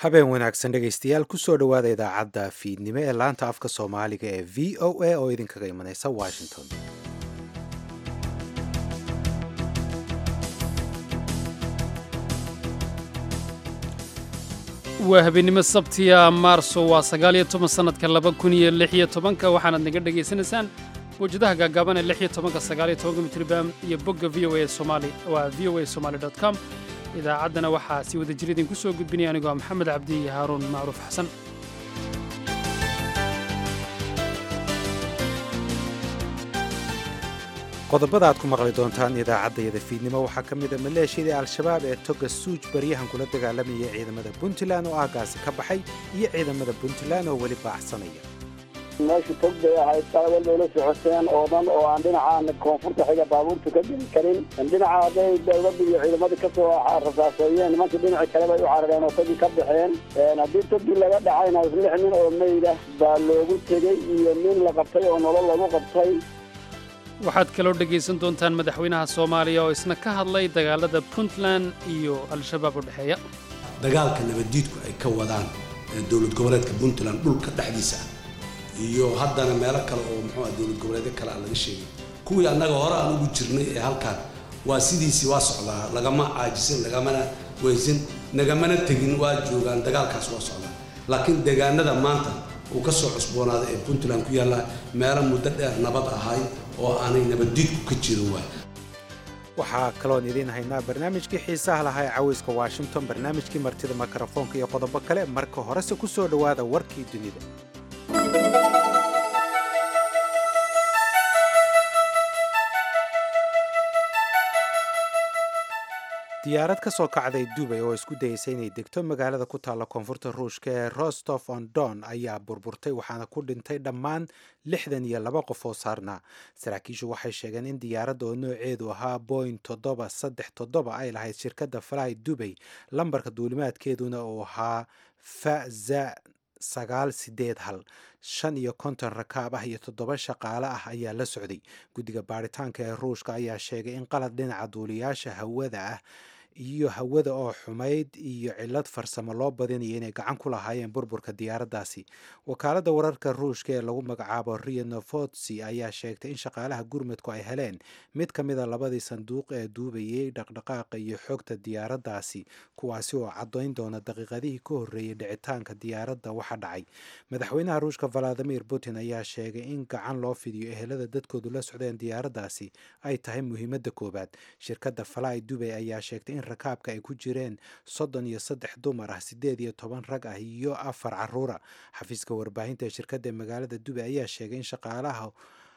habeen wanaagsan dhegaystayaal kusoo dhowaada idaacadda fiidnimo ee laanta afka soomaaliga ee v o a oo idinkaga imanaysa washington waa habeennimo sabtiya maarso waa sagaal iyo toban sannadka laba kun iyo lix iyo tobanka waxaanaad naga dhegaysanaysaan mawjadaha gaagaaban ee lix iyo tobanka sagaal iyo tobanka mitribaam iyo bogga v o a somali waa v o a somali dot com idaacaddana waxaa si wada jir idinku soo gudbinaya anigoo ah maxamed cabdi iyo haaruun macruuf xasan qodobada aad ku maqli doontaan idaacaddayada fiidnimo waxaa ka mid a maleeshiyadii al-shabaab ee toga suuj baryahan kula dagaalamayay ciidamada puntland oo aagaasi ka baxay iyo ciidamada puntland oo weli baacsanaya meesha tog bay ahayd saawal bayla socoteen oo dhan oo aan dhinacaan koonfurta xiga baabuurta ka geli karin dhinaca hadday dowladda iyo ciidamadii kasoo rasaaseeyeen nimankii dhinaci kale bay u carareen oo togii ka baxeen haddii togii laga dhacayna lix nin oo meyda baa loogu tegey iyo nin la qabtay oo nolol lagu qabtay waxaad kaloo dhegaysan doontaan madaxweynaha soomaaliya oo isna ka hadlay dagaalada puntland iyo al-shabaab u dhexeeya dagaalka nabaddiidku ay ka wadaan dowlad goboleedka puntland dhulka dhexdiisa iyo haddana meelo kale oo muxuua dowlad goboleedyo kale aan laga sheegay kuwii annaga hore aan ugu jirnay ee halkaan waa sidiisii waa socdaa lagama caajisin lagamana weysin nagamana tegin waa joogaan dagaalkaas waa socdaa laakiin deegaanada maanta uu ka soo cusboonaaday ee puntland ku yaalla meelo muddo dheer nabad ahay oo aanay nabaddiidku ka jirin waay waxaa kaloon idiin haynaa barnaamijkii xiisaha lahaa ee cawayska washington barnaamijkii martida mikrofoonka iyo qodobo kale marka horese ku soo dhowaada warkii dunida diyaarad ka soo kacday dubay oo isku dayeysay inay degto magaalada ku taalla koonfurta ruushka ee rostof on don ayaa burburtay waxaana ku dhintay dhammaan lixdan iyo laba qof oo saarnaa saraakiishu waxay sheegeen in diyaaradda oo nooceedu ahaa boing toddoba saddex toddoba ay lahayd shirkadda fly dubay lambarka duulimaadkeeduna uu ahaa faza sagaal sideed hal shan iyo konton rakaab ah iyo toddoba shaqaale ah ayaa la socday guddiga baaritaanka ee ruushka ayaa sheegay in qalad dhinaca duuliyaasha hawada ah iyo hawada oo xumayd iyo cilad farsamo loo badinayo inay gacan ku lahaayeen burburka diyaaraddaasi wakaaladda wararka ruushka ee lagu magacaabo rio novotsi ayaa sheegtay in shaqaalaha gurmadku ay heleen mid ka mida labadii sanduuq ee duubayay dhaqdhaqaaqa iyo xogta diyaaraddaasi kuwaasi oo caddayn doona daqiiqadihii ka horreeyey dhicitaanka diyaaradda waxa dhacay madaxweynaha ruushka valadimir putin ayaa sheegay in gacan loo fidiyo ehelada dadkoodu la socdeen diyaaraddaasi ay tahay muhiimadda koowaad shirkadda fly dubay ayaa sheegtay in rakaabka ay ku jireen soddon iyo saddex dumar ah siddeed iyo toban rag ah iyo afar caruura xafiiska warbaahinta ee shirkadda magaalada dubay ayaa sheegay in shaqaalaha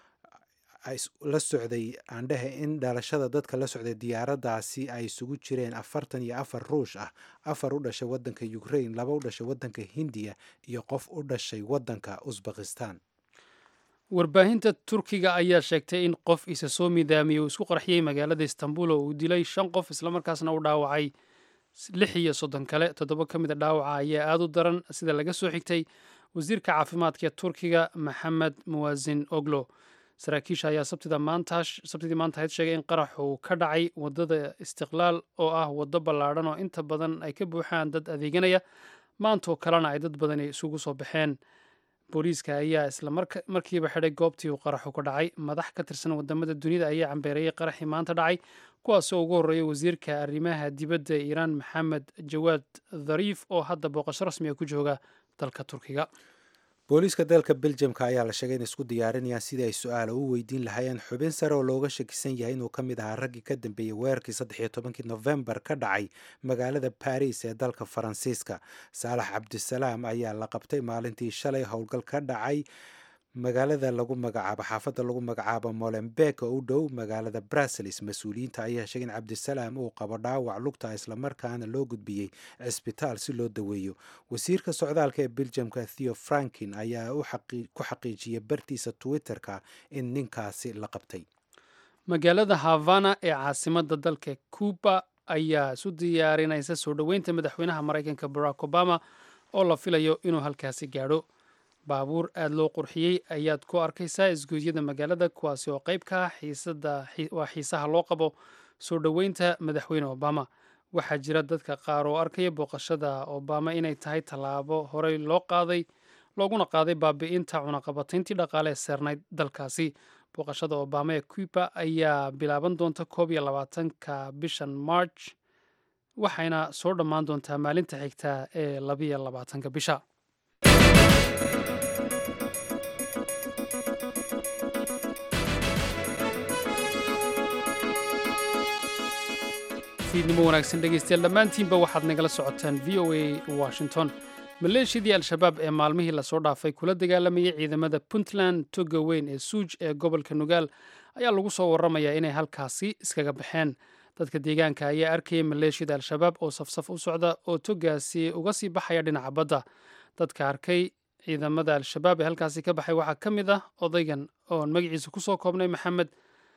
la socday aandhehe in dhalashada dadka la socday diyaaraddaasi ay isugu jireen afartan iyo afar ruush ah afar u dhashay waddanka ukraine laba u dhashay waddanka hindiya iyo qof u dhashay waddanka usbekistan warbaahinta turkiga ayaa sheegtay in qof isa soo midaamiyey uu isku qarxiyey magaalada istanbul oo uu dilay shan qof islamarkaasna u dhaawacay lix iyo soddon kale toddoba ka mid a dhaawaca ayaa aada u daran sida laga soo xigtay wasiirka caafimaadka ee turkiga maxamed muwasin oglo saraakiisha ayaa sabtidii maanta ahayd sheegay in qarax uu ka dhacay waddada istiqlaal oo ah waddo ballaadhan oo inta badan ay ka buuxaan dad adeeganaya maantoo kalena ay dad badani isugu soo baxeen booliiska ayaa isla markiiba xidhay goobtii uu qaraxu ka dhacay madax ka tirsan wadamada dunida ayaa cambeereeyey qaraxii maanta dhacay kuwaasoo ugu horreeyay wasiirka arrimaha dibadda ee iiraan maxamed jawaad dhariif oo hadda booqasho rasmi a ku jooga dalka turkiga booliiska dalka beljamka ayaa la sheegay in isku diyaarinayaan sidii ay su-aala u weydiin lahaayeen xubin sare oo looga shakisan yahay inuu ka mid ahaa raggii ka dambeeyey weerarkii saddex iyo tobankii nofembar ka dhacay magaalada baris ee dalka faransiiska saalax cabdisalaam ayaa la qabtay maalintii shalay howlgal ka dhacay magaalada lagu magacaabo xaafadda lagu magacaabo molenbeek oo u dhow magaalada brussels mas-uuliyiinta ayaa sheegay in cabdisalaam uu qabo dhaawac lugta islamarkaana loo gudbiyey cisbitaal si loo daweeyo wasiirka socdaalka ee beljamka theo frankin ayaa ku xaqiijiyey bartiisa twitter-ka in ninkaasi la qabtay magaalada havana ee caasimadda dalka cuba ayaa isu diyaarinaysa soo dhoweynta madaxweynaha maraykanka barack obama oo la filayo inuu halkaasi gaadho baabuur aada loo qurxiyey ayaad ku arkaysaa isgoodyada magaalada kuwaasi oo qayb ka ah waa xiisaha loo qabo soo dhoweynta madaxweyne obama waxaa jira dadka qaar oo arkaya booqashada obama inay tahay tallaabo horey loo qaaday looguna qaaday baabi'inta cunaqabatayntii dhaqaale ee seernayd dalkaasi booqashada obama ee cuba ayaa bilaaban doonta koob iyo labaatanka bishan march waxayna soo dhammaan doontaa maalinta xigta ee labiyo labaatanka bisha fiidnimo wanaagsan dhegeystayaal dhammaantiinba waxaad nagala socotaan v o a washington maleeshiyadii al-shabaab ee maalmihii lasoo dhaafay kula dagaalamayay ciidamada puntland toga weyn ee suuj ee gobolka nugaal ayaa lagu soo waramayaa inay halkaasi iskaga baxeen dadka deegaanka ayaa arkayay maleeshiyada al-shabaab oo safsaf u socda oo togaasi uga sii baxaya dhinaca badda dadka arkay ciidamada al-shabaab ee halkaasi ka baxay waxaa ka mid ah odaygan oon magaciisa kusoo koobnay maxamed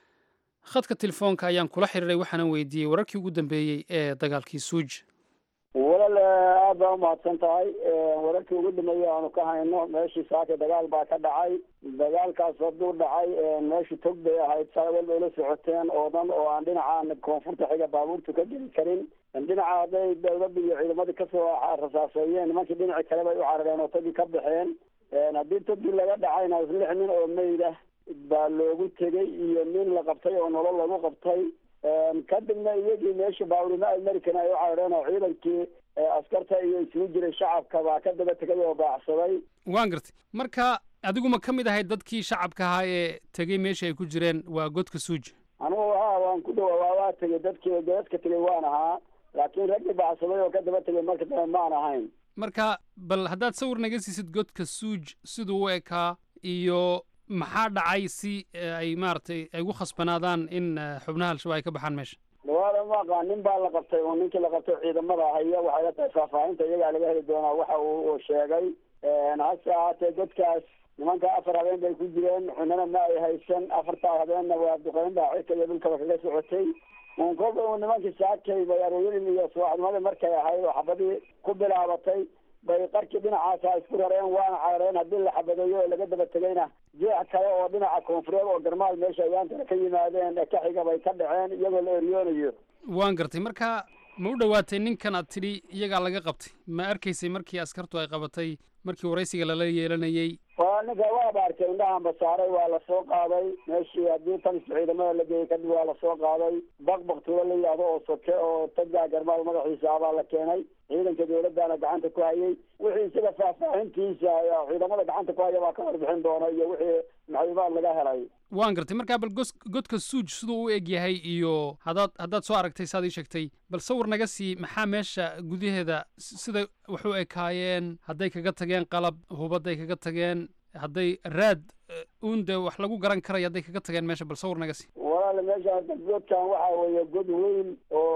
khadka telefoonka ayaan kula xiriiray waxaana weydiiyey wararkii ugu dambeeyey ee dagaalkii suuj walal aad baa umahadsan tahay wararkii ugu dambeeyey aanu ka hayno meeshii saaka dagaal baa ka dhacay dagaalkaas hadduu dhacay meeshii tog bay ahayd salawal bay la socoteen oo dhan oo aan dhinaca koonfurta xiga baabuurtu ka geli karin dhinaca hadday dawladda iyo ciidamadii kasoo rasaaseeyeen nimankii dhinaci kale bay u carareen oo togii ka baxeen haddii togii laga dhacayna lix nin oo meyda baa loogu tegay iyo nin la qabtay oo nolol lagu qabtay kadibna iyagii meesha baaburima american ay u carareen oo ciidankii askarta iyo isugu jiray shacabka baa ka daba tegay oo baacsaday waan gartay marka adiguma ka mid ahayd dadkii shacabka ahaa ee tegey meesha ay ku jireen waa godka suuj anugu ha waan ku dhawa waa tegay dadkii dadka tegay waan ahaa laakiin raggii baacsaday oo ka daba tegay marka dambe maan ahayn marka bal haddaad sawir naga siisid godka suuj siduu u ekaa iyo maxaa dhacay si ay maaragtay ay ugu khasbanaadaan in xubnaha al-shabaab ay ka baxaan meesha dhawaada ma aqaan nin baa la qabtay oo ninkii la qabtay ciidamada haya waxay la tahay faahfaahinta iyagaa laga heli doonaa waxa uu sheegay hase ahaatee godkaas nimanka afar habeen bay ku jireen cunana ma ay haysan afartaa habeenna waa duqeyn baa cirka iyo dhulkaba kaga socotay un kolba uu nimankii saakay bay arooyadii iyo subaxnimadii markay ahayd oo xabadii ku bilaabatay bay qarkii dhinacaasa isku rareen waana carareen haddii la xabadeeyo oo laga daba tegayna jeex kale oo dhinaca koonfureed oo garmaal meesha ayaantana ka yimaadeen ka xiga bay ka dhaceen iyagoo la eryoonayo waan gartay marka ma u dhowaatay ninkan aad tidhi iyagaa laga qabtay ma arkaysay markii askartu ay qabatay markii waraysiga lala yeelanayey waa ninka waaba arkay indhahanba saaray waa lasoo qaaday meeshii haddii tanis ciidamada la geeyey kadib waa lasoo qaaday baqbaq tulo la yidhaahdo oo soke oo tagaa garmaal madaxiisa abaa la keenay ciidanka dawladdaana gacanta ku hayay wixii isaga faahfaahintiisa ciidamada gacanta ku haya baa ka warbixin doona iyo wixii macluumaad laga helay waan gartay markaa bal gos godka suuj siduu u eg yahay iyo haddaad haddaad soo aragtay saad ii sheegtay bal sawir naga sii maxaa meesha gudaheeda siday wax u ekaayeen hadday kaga tageen qalab hubadday kaga tageen hadday raad uun dee wax lagu garan karayo hadday kaga tageen meesha bal sawir naga sii walaal meesha godkan waxa weeye god weyn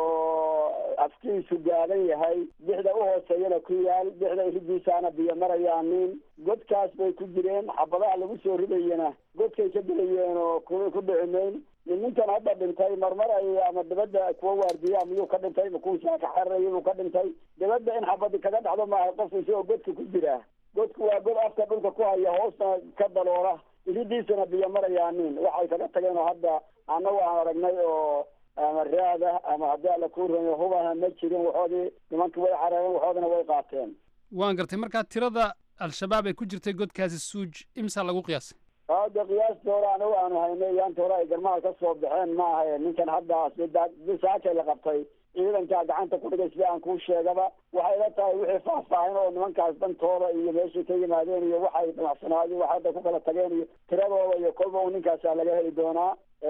oo afkiisu gaaban yahay bixda u hooseeyana ku yaal bixda iridiisaana biyo marayaan nin godkaas bay ku jireen xabadaha lagu soo ridayana godkay ka gelayeen oo ku ku dhicimeyn ninkan hadda dhintay marmar ay ama dabadda kuwa waardiya miyuu ka dhintay makuusaa ka xararaya buu ka dhintay dabadda in xabadi kaga dhacdo maaha qofku isagoo godka ku jira godku waa god afka dhulka ku haya hoosna ka daloola iridiisana biyo marayaan nin waxay kaga tageen oo hadda annagu aan aragnay oo ama raada ama haddii alla kuu rumeyo hubana ma jirin waxoodii nimankii way carareen waxoodina way qaateen waan gartay markaa tirada al-shabaab ay ku jirtay godkaasi suuj imsaa lagu qiyaasay hadda qiyaasta hore anagu aanu haynay yaanta hore ay garmaal ka soo baxeen ma ahayn ninkan hadda bisaakay la qabtay ciidankaa gacanta ku dhigay sida aan kuu sheegaba waxay la tahay wixii faahfaahin oo nimankaas dantooda iyo meeshay ka yimaadeen iyo waxay dhamacsanaayeen wax hadda ku kala tageen iyo tiradooda iyo kolba un ninkaasaa laga heli doonaa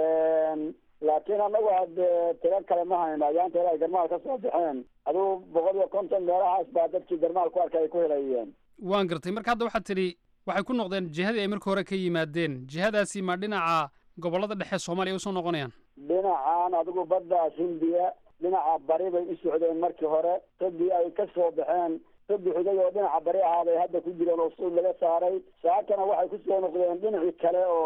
laakiin annagu haddee tiro kale ma hayno ayaanta hore ay garmaal ka soo baxeen aduu boqol iyo konton meelahaas baa dadkii garmaal ku arkay ay ku helayeen waan gartay marka hadda waxaad tidhi waxay ku noqdeen jihadii ay markii hore ka yimaadeen jihadaasi ma dhinaca gobollada dhexe soomaaliya usoo noqonayaan dhinacan adigu baddaas hindiya dhinaca bari bay u socdeen markii hore togii ay ka soo baxeen togi xigay oo dhinaca bari ahaaday hadda ku jireen oo suud laga saaray saakana waxay kusoo noqdeen dhinacii kale oo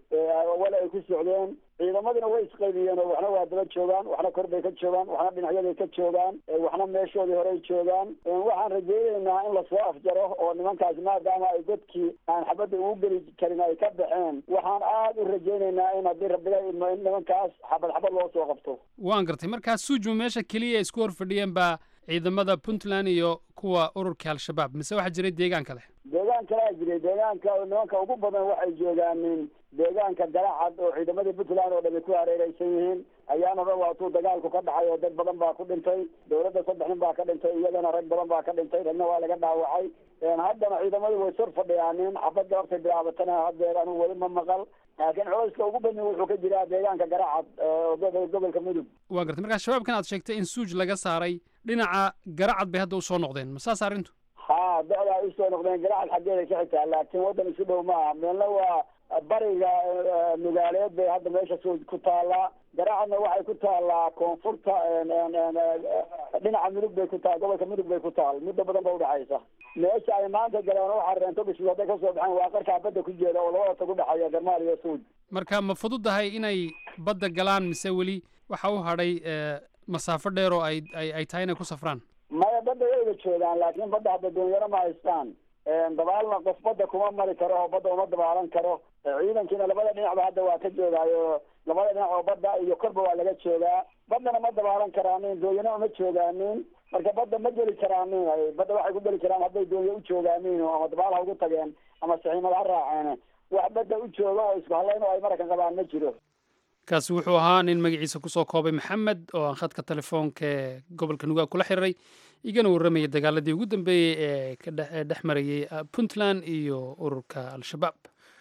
wal ay ku socdeen ciidamadina way isqaybiyeen oo waxna waa daba joogaan waxna kor bay ka joogaan waxna dhinacyaday ka joogaan waxna meeshoodii horey joogaan waxaan rajaynaynaa in lasoo afjaro oo nimankaas maadaama ay godkii aan xabadda ugu geli karin ay ka baxeen waxaan aada u rajaynaynaa in haddii rabbiga idmo in nimankaas xabad xabad loo soo qabto waan gartay markaa suujma meesha keliya isku hor fadhiyeen baa ciidamada puntland iyo kuwa ururka al-shabaab mise waxaa jiray deegaan kale deegaan kalaa jiray deegaanka nimanka ugu badan waxay joogaanin deegaanka galacad oo ciidamadii puntland oo dhami ku hareereysan yihiin ayaana dhan waatuu dagaalku ka dhacay oo dad badan baa ku dhintay dowladda saddex nin baa ka dhintay iyagana rag badan baa ka dhintay ragna waa laga dhaawacay haddana ciidamadii way sor fadhiyaanin xabadda hortay bilaabatana haddeer anigu weli ma maqal laakiin culayska ugu badni wuxuu ka jiraa deegaanka garacad gobolka mudug waa gartay markaa shabaabkan aad sheegtay in suuj laga saaray dhinaca garacad bay hadda usoo noqdeen ma saas arrintu ha docda ay usoo noqdeen garacad xaggeeda ka xitaa laakiin waddan isu dhow maaha meelna waa bariga nugaaleed bay hadda meesha suuj ku taallaa garacadna waxay ku taallaa koonfurta dhinaca mudug bay ku taal gobolka mudug bay ku taal muddo badan ba udhexaysa meesha ay maanta galeen waxaa reento bishii hadday kasoo baxeen waa qarkaa badda ku jeeda oo labada tag udhexeeya garmaal iyo suuj marka ma fududahay inay badda galaan mise weli waxa u hadhay masaafo dheer oo ay ay ay tahay inay ku safraan maya badda wayba joogaan laakiin badda hadda doonyaro ma haystaan dabaalna qof badda kuma mari karo oo badda uma dabaalan karo ciidankiina labada dhinacba hadda waa ka joogaayo labada dhinac oo badda iyo korba waa laga joogaa baddana ma dabaalan karaanin doonyana uma joogaanin marka badda ma geli karaanin badda waxay ku geli karaan hadday doonyo u joogaanin ama dabaal ha ugu tageen ama saxiimad ha raaceen wax badda u jooga oo isku hadlayn oo ay marakan qabaan ma jiro kaasi wuxuu ahaa nin magaciisa kusoo koobay maxamed oo aan khadka telefoonka ee gobolka nugaag kula xiriiray igana warramayay dagaaladii ugu dambeeyey ee kadhe dhex marayay puntland iyo ururka al-shabaab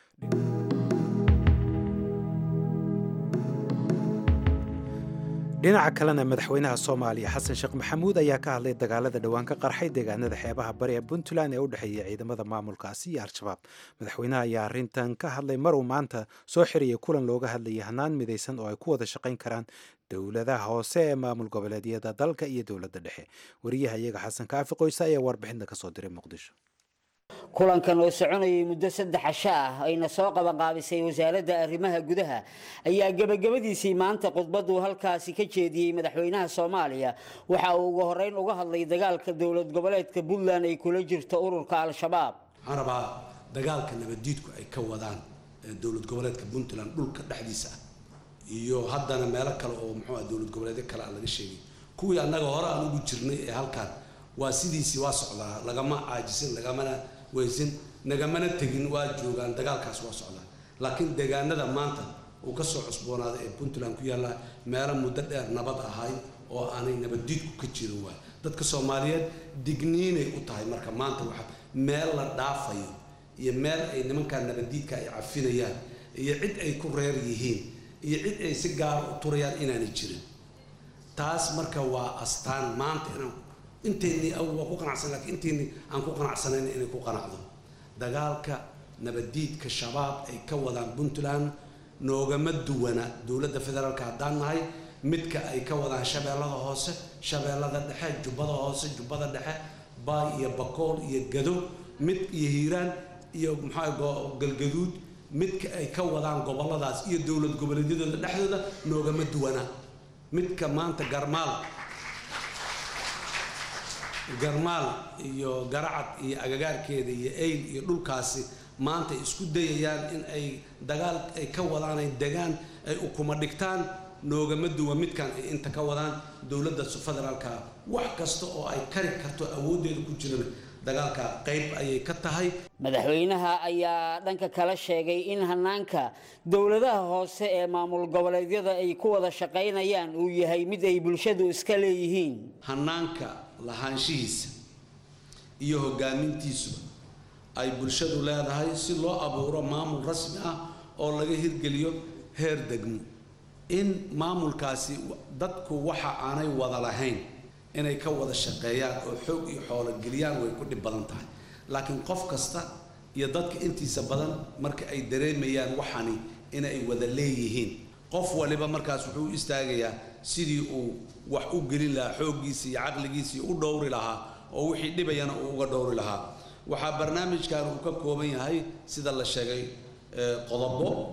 dhinaca kalena madaxweynaha soomaaliya xasan sheekh maxamuud ayaa ka hadlay dagaalada dhowaan ka qarxay deegaanada xeebaha bari ee puntland ee u dhexeeya ciidamada maamulkaasi iyo al-shabaab madaxweynaha ayaa arrintan ka hadlay maruu maanta soo xirayay kulan looga hadlayay hanaan midaysan oo ay ku wada shaqayn karaan dowladaha hoose ee maamul goboleedyada dalka iyo dowladda dhexe wariyaha iyaga xasan kaafi qoyse ayaa warbixinta kasoo diray muqdisho kulankan oo soconayay muddo saddex casho ah ayna soo qabanqaabisay wasaaradda arrimaha gudaha ayaa gebagabadiisii maanta khudbaduu halkaasi ka jeediyey madaxweynaha soomaaliya waxa uu ugu horeyn uga hadlay dagaalka dowlad goboleedka puntland ay kula jirto ururka al-shabaab waxaan rabaa dagaalka nabaddiidku ay ka wadaan dowlad goboleedka puntland dhulka dhexdiisa ah iyo haddana meelo kale oo muxuu ah dowlad goboleedyo kale aan laga sheegay kuwii annaga hore aan ugu jirnay ee halkaan waa sidiisii waa socdaa lagama caajisin lagamana weysin nagamana tegin waa joogaan dagaalkaas waa socdaa laakiin deegaanada maanta uu ka soo cusboonaaday ee puntland ku yaalla meelo muddo dheer nabad ahay oo aanay nabaddiidku ka jirin waay dadka soomaaliyeed digniinay u tahay marka maanta waxa meel la dhaafayo iyo meel ay nimankaa nabaddiidka ay cafinayaan iyo cid ay ku reer yihiin iyo cid ay si gaara u turayaan inaanay jirin taas marka waa astaan maanta inaan inteennii waa ku qanacsan lakiin inteennii aan ku qanacsanayn inay ku qanacdo dagaalka nabaddiidka shabaab ay ka wadaan puntland noogama duwana dowladda federaalka haddaan nahay midka ay ka wadaan shabeellada hoose shabeellada dhexe jubbada hoose jubbada dhexe baay iyo bakool iyo gado mid iyo hiiraan iyo maxaa galgaduud midka ay ka wadaan gobolladaas iyo dowlad goboleedyadooda dhexdooda noogama duwana midka maanta garmaal garmaal iyo garacad iyo agagaarkeeda iyo ayl iyo dhulkaasi maanta ay isku dayayaan in ay dagaal ay ka wadaan ay degaan ay ukuma dhigtaan noogama duwa midkan ay inta ka wadaan dowladda federaalka wax kasta oo ay kari karto awooddeeda ku jirana dagaalka qayb ayay ka tahay madaxweynaha ayaa dhanka kala sheegay in hanaanka dowladaha hoose ee maamul goboleedyada ay ku wada shaqaynayaan uu yahay mid ay bulshadu iska leeyihiin hanaanka lahaanshihiisa iyo hogaamintiisuba ay bulshadu leedahay si loo abuuro maamul rasmi ah oo laga hirgeliyo heer degmo in maamulkaasi dadku waxa aanay wada lahayn inay ka wada shaqeeyaan oo xoog iyo xoolo geliyaan way ku dhib badan tahay laakiin qof kasta iyo dadka intiisa badan marka ay dareemayaan waxani inay wada leeyihiin qof waliba markaas wuxuu u istaagayaa sidii uu wax u gelin lahaa xooggiisa iyo caqligiisii u dhowri lahaa oo wixii dhibayana uu uga dhowri lahaa waxaa barnaamijkan uu ka kooban yahay sida la sheegay qodobo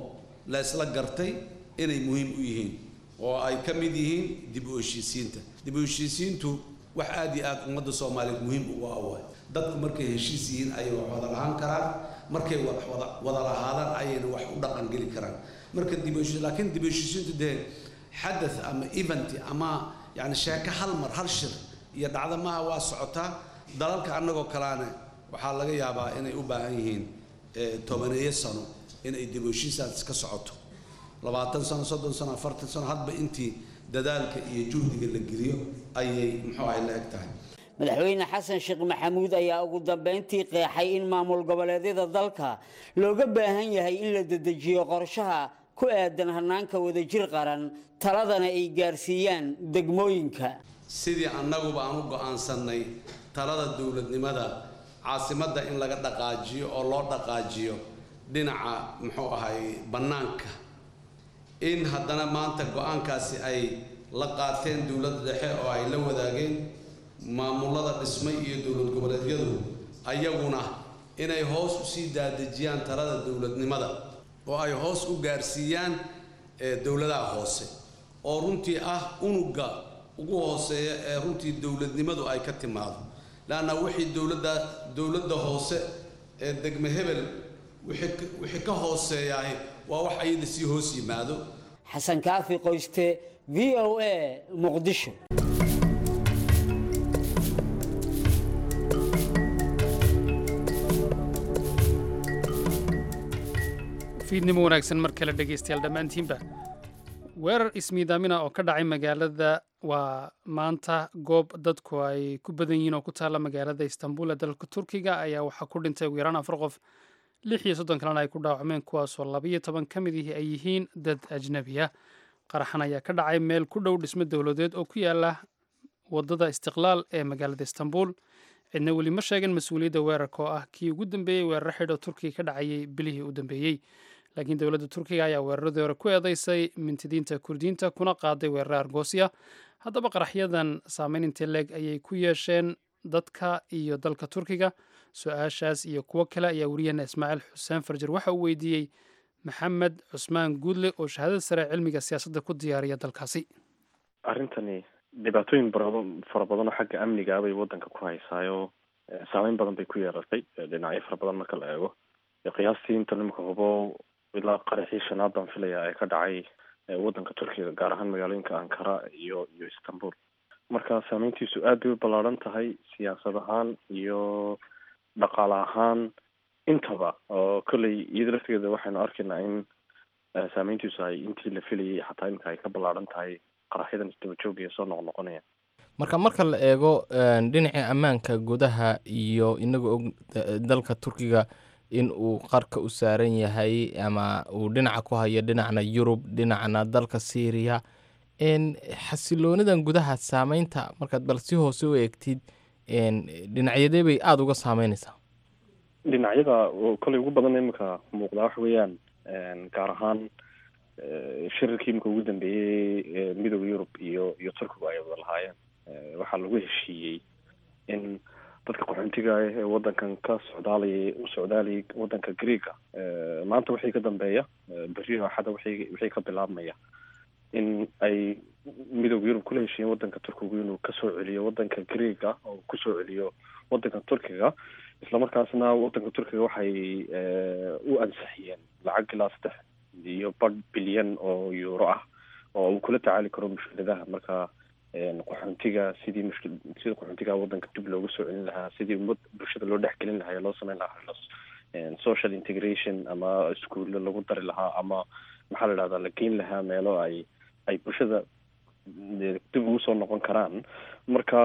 la isla gartay inay muhiim u yihiin oo ay ka mid yihiin dib u heshiisiinta dib u heshiisiintu wax aad iyo aad ummadda soomaaliyeed muhiim ugu awaay dadku markay heshiis yihiin ayay wax wada lahaan karaan markay wax wada wada lahaadaan ayayna wax u dhaqan geli karaan marka dib u heshiis laakiin dib u heshiisiintu dee xadath ama event ama yani sheeko hal mar hal shir iyo dhacdo maaha waa socotaa dalalka annagoo kalaane waxaa laga yaabaa inay u baahan yihiin tobaneeyo sano inay dib u heshiisaas ka socoto labaatan sano soddon sano afartan sano hadba intii dadaalka iyo juhdiga la geliyo ayay muxuu ahay la eg tahay madaxweyne xasan sheekh maxamuud ayaa ugu dambeyntii qeexay in maamul goboleedyada dalka looga baahan yahay in la dedejiyo qorshaha ku aadan hanaanka wadajir qaran taladana ay gaarsiiyaan degmooyinka sidii annaguba aan u go'aansannay talada dowladnimada caasimadda in laga dhaqaajiyo oo loo dhaqaajiyo dhinaca muxuu ahay bannaanka in haddana maanta go-aankaasi ay la qaateen dowladda dhexe oo ay la wadaageen maamulada dhismay iyo dowlad goboleedyadu ayaguna inay hoos usii daadejiyaan talada dowladnimada oo ay hoos u gaarsiiyaan dowladaha hoose oo runtii ah unuga ugu hooseeya ee runtii dowladnimadu ay ka timaado leanna wixii dowladda dowladda hoose ee degme hebel wixii ka hooseeyaah waa wax ayada sii hoos yimaado xasan kaafi qoyste v o a muqdisho fiidnimo wanaagsan mar kale dhegaystayaal dhammaantiinba weerar ismiidaamina oo ka dhacay magaalada waa maanta goob dadku ay ku badan yihiin oo ku taalla magaalada istanbul ee dalka turkiga ayaa waxaa ku dhintay ugu yaraan afar qof lix iyo soddon kalena ay ku dhaawacmeen kuwaasoo labayo toban ka mid ihi ay yihiin dad ajnabi ah qaraxan ayaa ka dhacay meel ku dhow dhismo dowladeed oo ku yaala wadada istiqlaal ee magaalada istanbul cidna weli ma sheegin mas-uuliyadda weerarka oo ah kii ugu dambeeyey weeraro xidho turkiga ka dhacayay bilihii u dambeeyey laakiin dowladda turkiga ayaa weeraradii hore ku eedeysay mintidiinta kurdiyiinta kuna qaaday weeraro argoosya haddaba qaraxyadan saameyn intee leeg ayay ku yeesheen dadka iyo dalka turkiga su-aashaas iyo kuwo kale ayaa weriyaheena ismaaciil xuseen farjar waxa uu weydiiyey maxamed cusmaan guudle oo shahaadada sare cilmiga siyaasadda ku diyaariya dalkaasi arrintani dhibaatooyin fara badan oo xagga amniga bay waddanka ku haysaayo saameyn badan bay ku yeelatay dhinacyo fara badan marka la eego qiyaastii inta nimika hubo ilaa qaraxii shanaad baan filaya ee ka dhacay waddanka turkiga gaar ahaan magaalooyinka ankara iyo iyo istanbul marka saameyntiisu aad bay u ballaaran tahay siyaasad ahaan iyo dhaqaale ahaan intaba oo kolley iyada laftigeeda waxaynu arkaynaa in saameyntiisu ay intii la filayay xataa imika ay ka ballaaran tahay qaraxyadan isdaba joogaya soo noqnoqonaya marka marka la eego dhinaca ammaanka gudaha iyo inaga og dalka turkiga in uu qarka u saaran yahay ama uu dhinaca ku hayo dhinacna yurub dhinacna dalka syriya xasiloonidan gudaha saameynta markaad bal si hoose u eegtid dhinacyadee bay aada uga saameyneysaa dhinacyada kolley ugu badan imika muuqdaa waxa weeyaan gaar ahaan shirarkii imika ugu dambeeyey midooda yurub iyo iyo turkigu ay wada lahaayeen waxaa lagu heshiiyey in dadka qaxoontiga ah ee waddankan ka socdaalayay u socdaalayay waddanka greega maanta wixii ka dambeeya berri axada wixii wixii ka bilaabmaya in ay midooda yurub kula heshiiyeen waddanka turkigu inuu kasoo celiyo waddanka greega oo kusoo celiyo waddanka turkiga islamarkaasna waddanka turkiga waxay u ansixiyeen lacag ilaa saddex iyo badh bilyan oo euro ah oo uu kula tacaali karo mushkiladaha marka qaxoontiga sidii mushkil sidii qaxoontiga waddanka dib loogu soo celin lahaa sidii ummad bulshada loo dhexgelin lahaa ee loo sameyn lahaa social integration ama iskuulle lagu dari lahaa ama maxaa la idhahdaa la geyn lahaa meelo ay ay bulshada dib ugu soo noqon karaan marka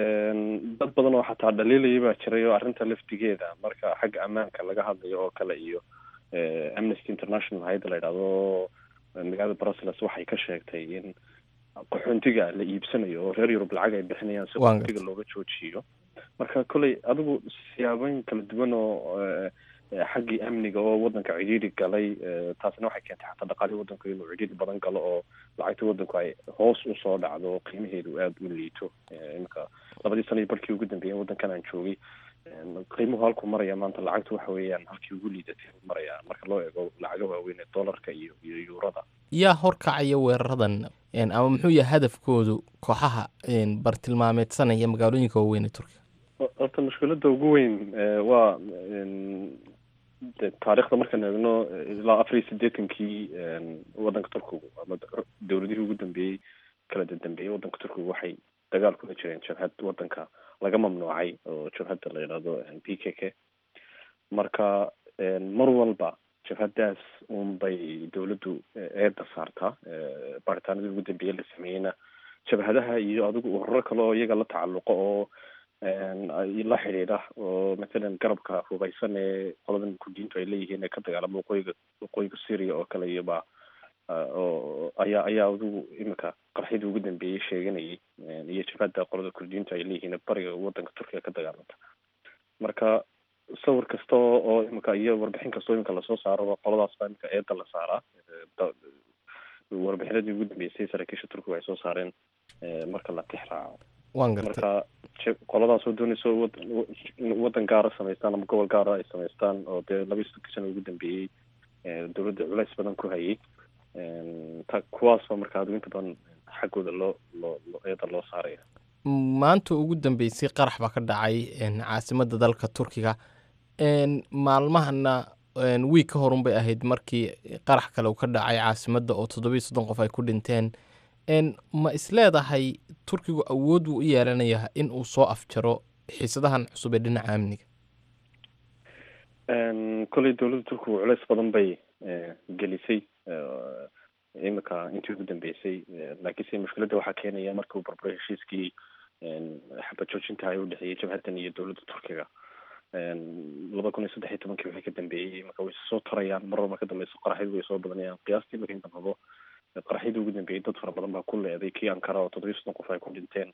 dad badan oo xataa dhaliilaya baa jiray oo arrinta laftigeeda marka xagga ammaanka laga hadlayo oo kale iyo amnesty international hay-adda la yidhahdo magaalada brussels waxay ka sheegtay in qaxoontiga la iibsanayo oo reer yurub lacag ay bixinayaan si qaxoontiga looga joojiyo marka kolley adigu siyaabooyin kala duwan oo xaggii amniga oo waddanka cidhiidhi galay taasina waxay keentay xataa dhaqaalihii waddanku inuu cidhiidhi badan galo oo lacagta waddanku ay hoos usoo dhacdo qiimaheedu aada u liito iminka labadii sana iyo barkii ugu dambeeyeen waddankan aan joogay qiimuhu halkuu maraya maanta lacagtu waxa weeyaan halkii ugu liidatay maraya marka loo eego lacaga waaweyn ee dollarka iyo iyo yuurada yaa horkacaya weeraradan ama muxuu yahay hadafkoodu kooxaha bartilmaameedsanaya magaalooyinka waaweyn ee turkiga horta mushkiladda ugu weyn waa de taarikhda markaan eegno ilaa afar iyo siddeetankii waddanka turkigu ama dowladihii ugu dambeeyey kala dadambeeyey waddanka turkigu waxay dagaal kula jireen jabhad waddanka laga mamnuucay oo jabhadda la yidhaahdo p k k marka mar walba jabhadaas un bay dowladdu eedda saartaa baaritaanadii ugu dambeeyey la sameeyeyna jabhadaha iyo adigu ururo kale oo iyaga la tacalluqo oo la xidhiidha oo mathalan garabka hubaysan ee qoladan kurdiintu ay leeyihiin ee ka dagaalama waqooyiga waqooyiga syria oo kale iyoba oo ayaa ayaa adigu iminka qarxidii ugu dambeeyey sheeganayay iyo jabhadda qolada kurdiintu ay leeyihiin bariga waddanka turkiga ka dagaalamta marka sawir kasta oo iminka iyo warbixin kastoo iminka lasoo saaro qoladaas baa iminka eedda la saaraa warbixinadii ugu dambeysay saraakiisha turkiga ay soo saareen marka la tix raaco waan gartay marka qoladaas oo doonayso in waddan gaara samaystaan ama gobol gaara ay samaystaan oo dee laba iyo soddonki sana ugu dambeeyey dowladda culays badan ku hayay ta kuwaasba marka adigu inta badan xaggooda loo loo eeda loo saaraya maanta ugu dambeysay qarax baa ka dhacay caasimadda dalka turkiga maalmahana wiig ka horun bay ahayd markii qarax kale uu ka dhacay caasimadda oo toddobiyo soddon qof ay ku dhinteen ma isleedahay turkigu awood buu u yeelanayaa in uu soo afjaro xiisadahan cusub ee dhinaca amniga kolley dowladda turkigu culays badan bay gelisay iminka intii ugu dambeysay laakiinse mushkiladda waxaa keenaya marka uu barbaray heshiiskii xabad joojinta ay u dhexeeyey jabhaddan iyo dowladda turkiga laba kun iyo saddex iyo tobankii wixii ka dambeeyey marka way soo tarayaan mar walba ka dambeyso qaraxyadu way soo badanayaan qiyaastii marka inta rabo qaraxyadii ugu dambeeyey dad fara badan baa ku leeday kii ankara oo toddobiyo soddon qof ay ku dhinteen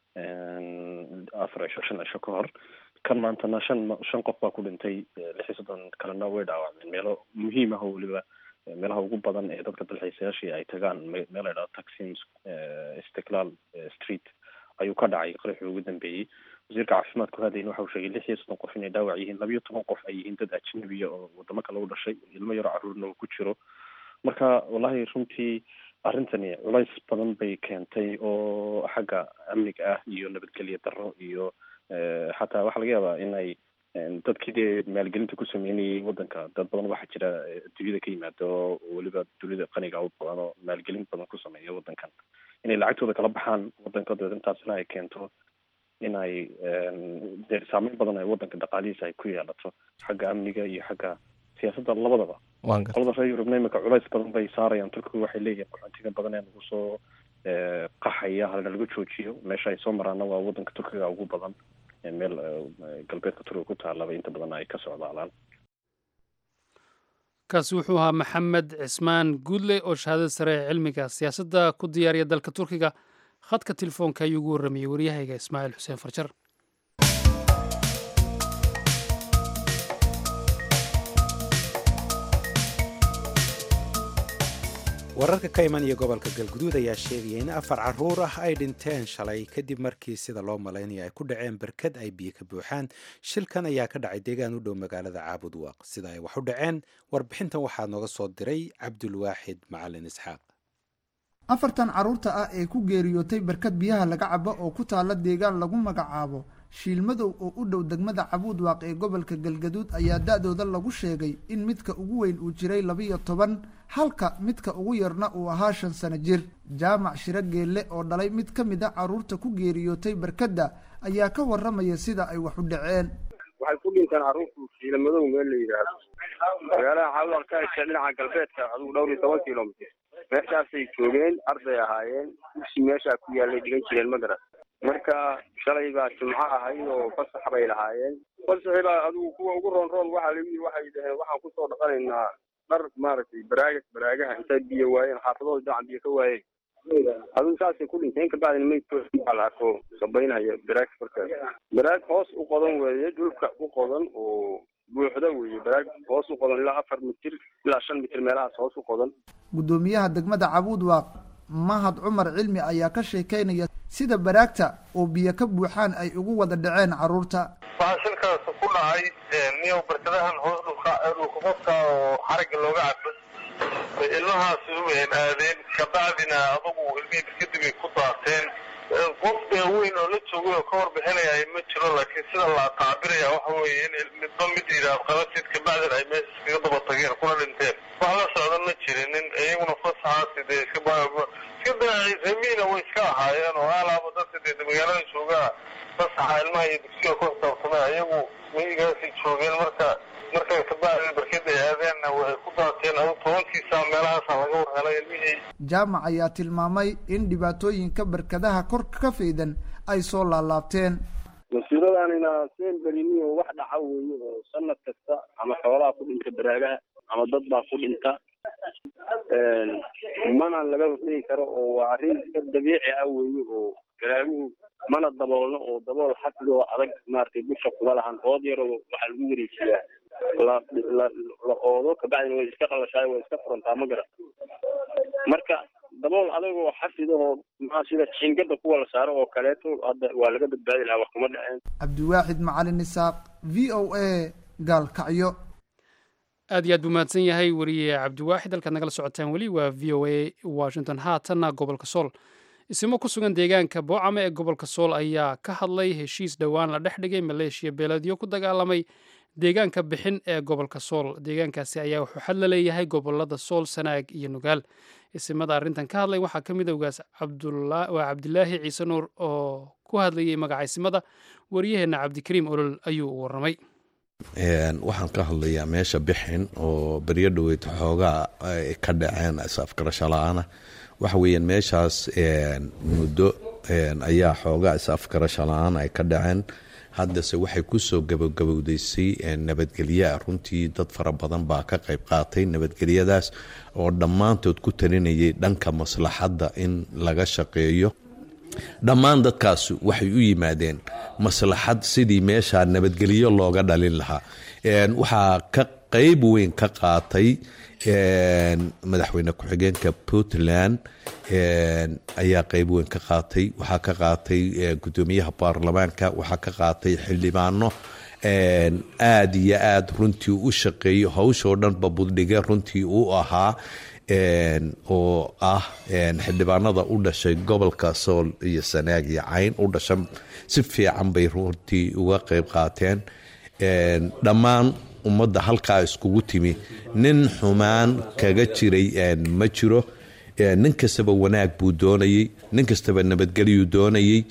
afar cisho shan cisho ka hor kan maantana shan shan qof baa ku dhintay lix iyo soddon kalena way dhaawacmeen meelo muhiim ah oo weliba meelaha ugu badan ee dadka dalxiisayaashii ay tagaan meel la idhahdo taxim istiklaal street ayuu ka dhacay qaraxii ugu dambeeyey wasiirka caafimaadku hadayna waxa uu sheegay lix iyo soddon qof inay dhaawac yihiin labiyo toban qof ay yihiin dad ajnabiya oo wadamo kale u dhashay ilmo yaro carruurna uu ku jiro marka wallahi runtii arrintani culays badan bay keentay oo xagga amniga ah iyo nabadgelyo darro iyo xataa waxaa laga yaabaa inay dadkii dee maalgelinta ku sameynayay waddanka dad badan waxaa jira dunyada ka yimaada oo weliba dunida qaniga u badan oo maalgelin badan ku sameeya waddankan inay lacagtooda kala baxaan waddanka dabeed intaasna ay keento inay dee saameyn badan ay waddanka dhaqaalihiisa ay ku yeelato xagga amniga iyo xagga siyaasadda labadaba qolada reer yurubna imika culays badan bay saarayaan turkigu waxay leeyihin qaxoontiga badan ee nagu soo qaxaya halna laga joojiyo meesha ay soo maraana waa waddanka turkiga ugu badan meel galbeedka turkiga ku taalaba inta badan ay ka socdaalaan kaasi wuxuu ahaa maxamed cismaan guudle oo shahaadada sare ee cilmiga siyaasadda ku diyaariya dalka turkiga khadka telefoonka ayuu ugu warramayey waryahayga ismaaciil xuseen farjar wararka ka imanaya gobolka galguduud ayaa sheegaya in afar caruur ah ay dhinteen shalay kadib markii sida loo malaynaya ay ku dhaceen berkad ay biyo ka buuxaan shilkan ayaa ka dhacay deegaan u dhow magaalada caabud waaq sida ay wax u dhaceen warbixintan waxaa nooga soo diray cabdulwaaxid macalin isxaaq afartan carruurta ah ee ku geeriyootay barkad biyaha laga cabo oo ku taalla deegaan lagu magacaabo shiilmadow oo u dhow degmada cabuud waaq ee gobolka galgaduud ayaa da-dooda lagu sheegay in midka ugu weyn uu jiray labiyo toban halka midka ugu yarna uu ahaa shan sano jir jaamac shiro geelle oo dhalay mid ka mid a carruurta ku geeriyootay barkadda ayaa ka warramaya sida ay wax u dhaceen waxay ku dhinteen carruurtu shiilamadow meel la yidhaahdo magaalada caawdaq ka hesha dhinaca galbeedka adigu dhowr iyo toban kilomitr meeshaasay joogeen arday ahaayeen dugsi meeshaa ku yaallay dhigan jireen magaras marka shalay baa jumco ahayd oo fasax bay lahaayeen fasaxi baa adigu kuwa ugu roon roon waxaa lagu yidhi waxay dhaheen waxaan kusoo dhaqanaynaa dhar maaragtay baraaga baraagaha intay biyo waayeen xaafadooda dhinaca biyo ka waayeen adigu saasay ku dhinteen kabacdina maydkooda la arko sabaynaya baraag markaas baraag hoos u qodan weeye dhulka u qodan oo buuxda weeye baraag hoos u qodan ilaa afar mitir ilaa shan mitir meelahaas hoos u qodan guddoomiyaha degmada cabuud waaq mahad cumar cilmi ayaa ka sheekeynaya sida baraagta oo biyo ka buuxaan ay ugu wada dhaceen carruurta waxaa shilkaas ku dhacay niyow barkadahan hoos dhulka dhulka qofka oo xarigga looga cabo bay ilmahaasi u aadeen kabacdina adugu ilmihii kadib ay ku daateen qof weyn oo la joogay oo ka warbixinaya ma jiro laakiin sida la taabiraya waxa weeye in midba mid yidhaah qabatid kabacdina ay meesha iskaga daba tageen kuna dhinteen wax la socda ma jirinin iyaguna fasaxaasi dee iska iska daacay remiina way iska ahaayeen oo alaaba dadka dee magaalada joogaa fasaxa ilmaha iyo dugsiga ku xisaabtamay ayagu miyigaasay joogeen marka marka kabacdi barkada ay aadeenna waxay ku daateen adu tobankiisa meelahaasa laga warhelay ilmihii jaamac ayaa tilmaamay in dhibaatooyinka barkadaha kor ka faydan ay soo laalaabteen masiiradana seen beriniyo wax dhaca weeye oo sanad kasta ama xoolaha ku dhinta baraagaha ama dad baa ku dhinta mana laga hortegi karo oo waa arrin iska dabiici ah weeye oo baraaguhu mana daboolno oo dabool xafidoo adag maaragtay busha kuma lahan ood yaroo waxaa lagu wareejiyaa la la la oodo kabacdina way iska qalashaay way iska furantaa ma garan marka dabool adagoo xafidahoo maa sida jiingada kuwa la saaro oo kaleeto hadda waa laga badbaadi lahaa wax kuma dhaceen cabdiwaaxid macalin isaaq v o a gaalkacyo aad iyo aad buu mahadsan yahay wariye cabdiwaaxid halkaad nagala socotaan weli waa v o a washington haatanna gobolka sool isimo ku sugan deegaanka boocame ee gobolka sool ayaa ka hadlay heshiis dhowaan la dhex dhigay maleeshiya beeladyo ku dagaalamay deegaanka bixin ee gobolka sool deegaankaasi ayaa wuxuu xad la leeyahay gobolada sool sanaag iyo nugaal isimada arrintan ka hadlay waxaa ka mid ogaas waa cabdilaahi ciise nuur oo ku hadlayay magaca isimada wariyaheenna cabdikariim olol ayuu u warramay waxaan ka hadlayaa meesha bixin oo beryo dhoweyd xoogaa ay ka dhaceen is-afgarasho la-aana waxa weeyaan meeshaas muddo ayaa xoogaa is-afgarasho la-aan ay ka dhaceen haddase waxay kusoo gabagabowdaysay nabadgelyaa runtii dad fara badan baa ka qayb qaatay nabadgelyadaas oo dhammaantood ku talinayay dhanka maslaxadda in laga shaqeeyo dhammaan dadkaas waxay u yimaadeen maslaxad sidii meeshaa nabadgelyo looga dhalin lahaa waxaa ka qeyb weyn ka qaatay madaxweyne ku-xigeenka puntland ayaa qeyb weyn ka qaatay waxaa ka qaatay gudoomiyaha baarlamaanka waxaa ka qaatay xildhibaano aada iyo aada runtii u shaqeeyo hawshoo dhanba buddhige runtii u ahaa oo ah xildhibaanada u dhashay gobolka sool iyo sanaag iyo cayn u dhasha si fiican bay runtii uga qeyb qaateen dhammaan ummadda halkaa iskugu timi nin xumaan kaga jiray ma jiro nin kastaba wanaag buu doonayey nin kastaba nabadgelyuu doonayey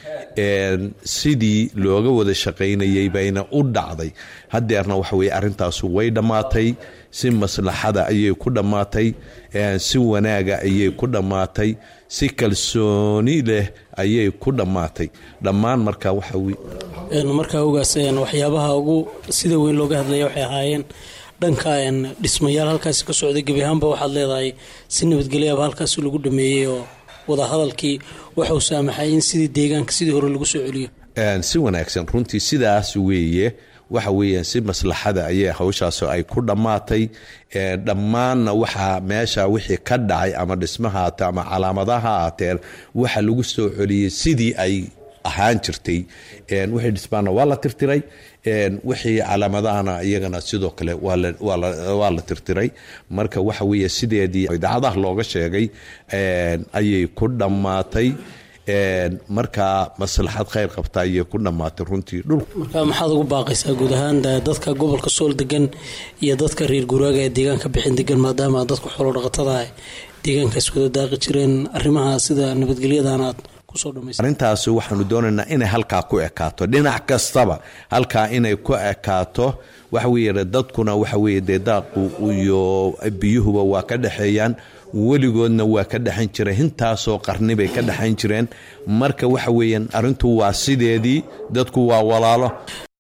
sidii looga wada shaqaynayey bayna u dhacday hadeerna waxa weye arrintaasu way dhammaatay si maslaxada ayay ku dhammaatay si wanaaga ayay ku dhammaatay si kalsooni leh ayay ku dhammaatay dhammaan markaa waxa markaa ogaas waxyaabaha ugu sida weyn looga hadlaya waxay ahaayeen dhanka dhismayaal halkaasi ka socday gebi ahaanba waxaad leedahay si nabadgelyaaba halkaasi lagu dhameeyey oo wadahadalkii waxuu saamaxay in sidii deegaanka sidii hore lagu soo celiyo si wanaagsan runtii sidaas weeye waxa weeyaan si maslaxada ayay hawshaas ay ku dhammaatay dhammaanna waxaa meesha wixii ka dhacay ama dhismaha haatee ama calaamadaha haatee waxa lagu soo celiyey sidii ay ahaan jirtay wixii dhismaana waa la tirtiray wixii calaamadahana iyagana sidoo kale waa la tirtiray marka waxa weeye sideedii idaacadaha looga sheegay ayay ku dhammaatay markaa maslaxad khayr qabta ayay ku dhammaatay runtii marka maxaad ugu baaqaysaa guud ahaan dadka gobolka sool degan iyo dadka reer guraaga ee deegaanka bixin degan maadaama dadka xoolo dhaqatada ah deegaankaas wada daaqi jireen arrimaha sida nabadgelyadan aad arrintaas waxaanu doonaynaa inay halkaa ku ekaato dhinac kastaba halkaa inay ku ekaato waxa weye dadkuna waxa weye dee daaqu iyo biyuhuba waa ka dhexeeyaan weligoodna waa ka dhexan jireen intaasoo qarni bay ka dhexan jireen marka waxa weeyaan arrintu waa sideedii dadku waa walaalo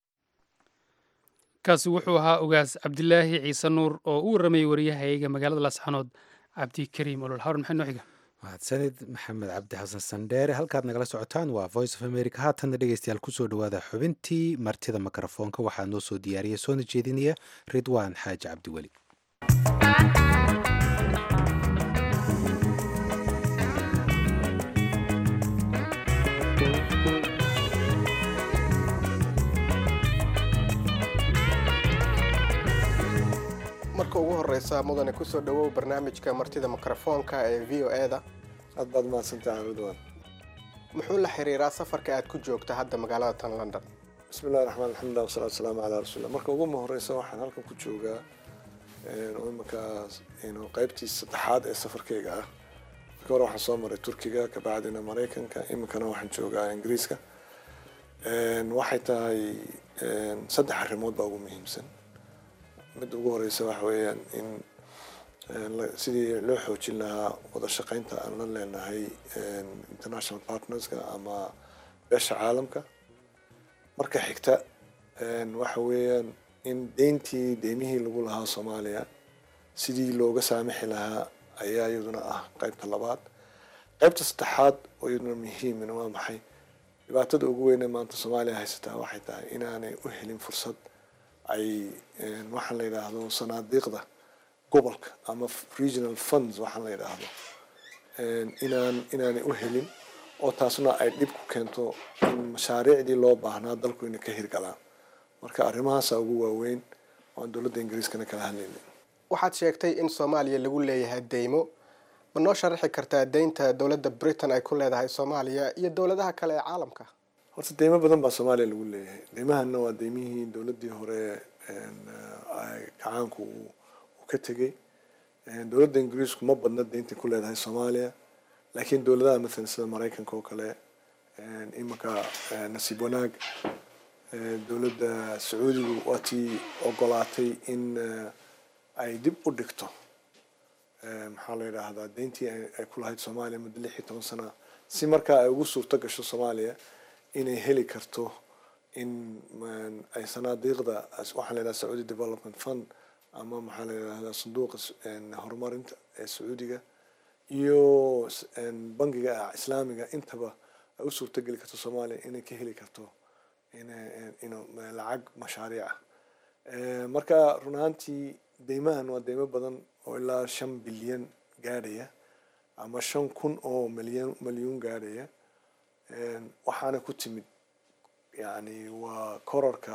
kaasi wuxuu ahaa ogaas cabdilaahi ciise nuur oo u warramayay waryahayaga magaalada laasxanood cabdikariim olol hawr maxay noo xiga mahadsanid maxamed cabdi xasan sandheere halkaad nagala socotaan waa voice of america haatanna dhegeystayaal kusoo dhawaada xubintii martida mikrofoonka waxaa noo soo diyaariya soona jeedinaya ridwaan xaaji cabdiweli horeysa mudane kusoo dhawow barnaamijka martida mikrofoonka ee v o e da aad baad mahadsantahay ridwan muxuu la xiriiraa safarka aad ku joogta hadda magaalada tan london bismi llahi raxmaan alxamdulilah wasalaatu wasalaamu calaa rasuulillah marka ugu horeysa waxaan halkan ku joogaa oo iminkaas qaybtii saddexaad ee safarkeyga ah marka hore waxaan soo maray turkiga kabacdina maraykanka iminkana waxaan joogaa ingiriiska waxay tahay saddex arrimood baa ugu muhiimsan midda ugu horeysa waxa weeyaan in sidii loo xoojin lahaa wada shaqeynta aan la leenahay international partnerska ama beesha caalamka marka xigta waxa weeyaan in deyntii deymihii lagu lahaa soomaaliya sidii looga saamixi lahaa ayaa iyaduna ah qaybta labaad qaybta saddexaad oo iyaduna muhiimina waa maxay dhibaatada ugu weyne maanta soomaaliya haysataa waxay tahay inaanay u helin fursad ay waxaan la yidhaahdo sanaadiiqda gobolka ama regional funds waxaan la yidhaahdo inaan inaanay u helin oo taasna ay dhib ku keento in mashaariicdii loo baahnaa dalku inay ka hirgalaan marka arrimahaasa ugu waaweyn oo aan dowladda ingiriiskana kala hadlaynin waxaad sheegtay in soomaaliya lagu leeyahay deymo ma noo sharaxi kartaa deynta dowladda britain ay ku leedahay soomaaliya iyo dowladaha kale ee caalamka horta deymo badan baa soomaaliya lagu leeyahay deymahana waa deymihii dowladdii hore gacaanku uu ka tegey dowladda ingiriisku ma badna deynta ku leedahay soomaaliya laakiin dowladaha mathalan sida maraykanka oo kale iminka nasiib wanaag dowladda sacuudigu waa tii ogolaatay in ay dib u dhigto maxaa la yidhaahdaa deyntii ay ku lahayd soomaaliya muddo lix iyo toban sana si markaa ay ugu suurto gasho soomaaliya inay heli karto in ay sanaadiiqda waxaa la yidhahda sacuudi development fund ama maxaa la yidhahdaa sanduuqa horumarinta ee sacuudiga iyo bangiga islaamiga intaba ay u suurto geli karto soomaaliya inay ka heli karto in lacag mashaariic ah marka run ahaantii deymahan waa deymo badan oo ilaa shan bilyan gaadhaya ama shan kun oo milyan milyuun gaadhaya waxaana ku timid yani waa kororka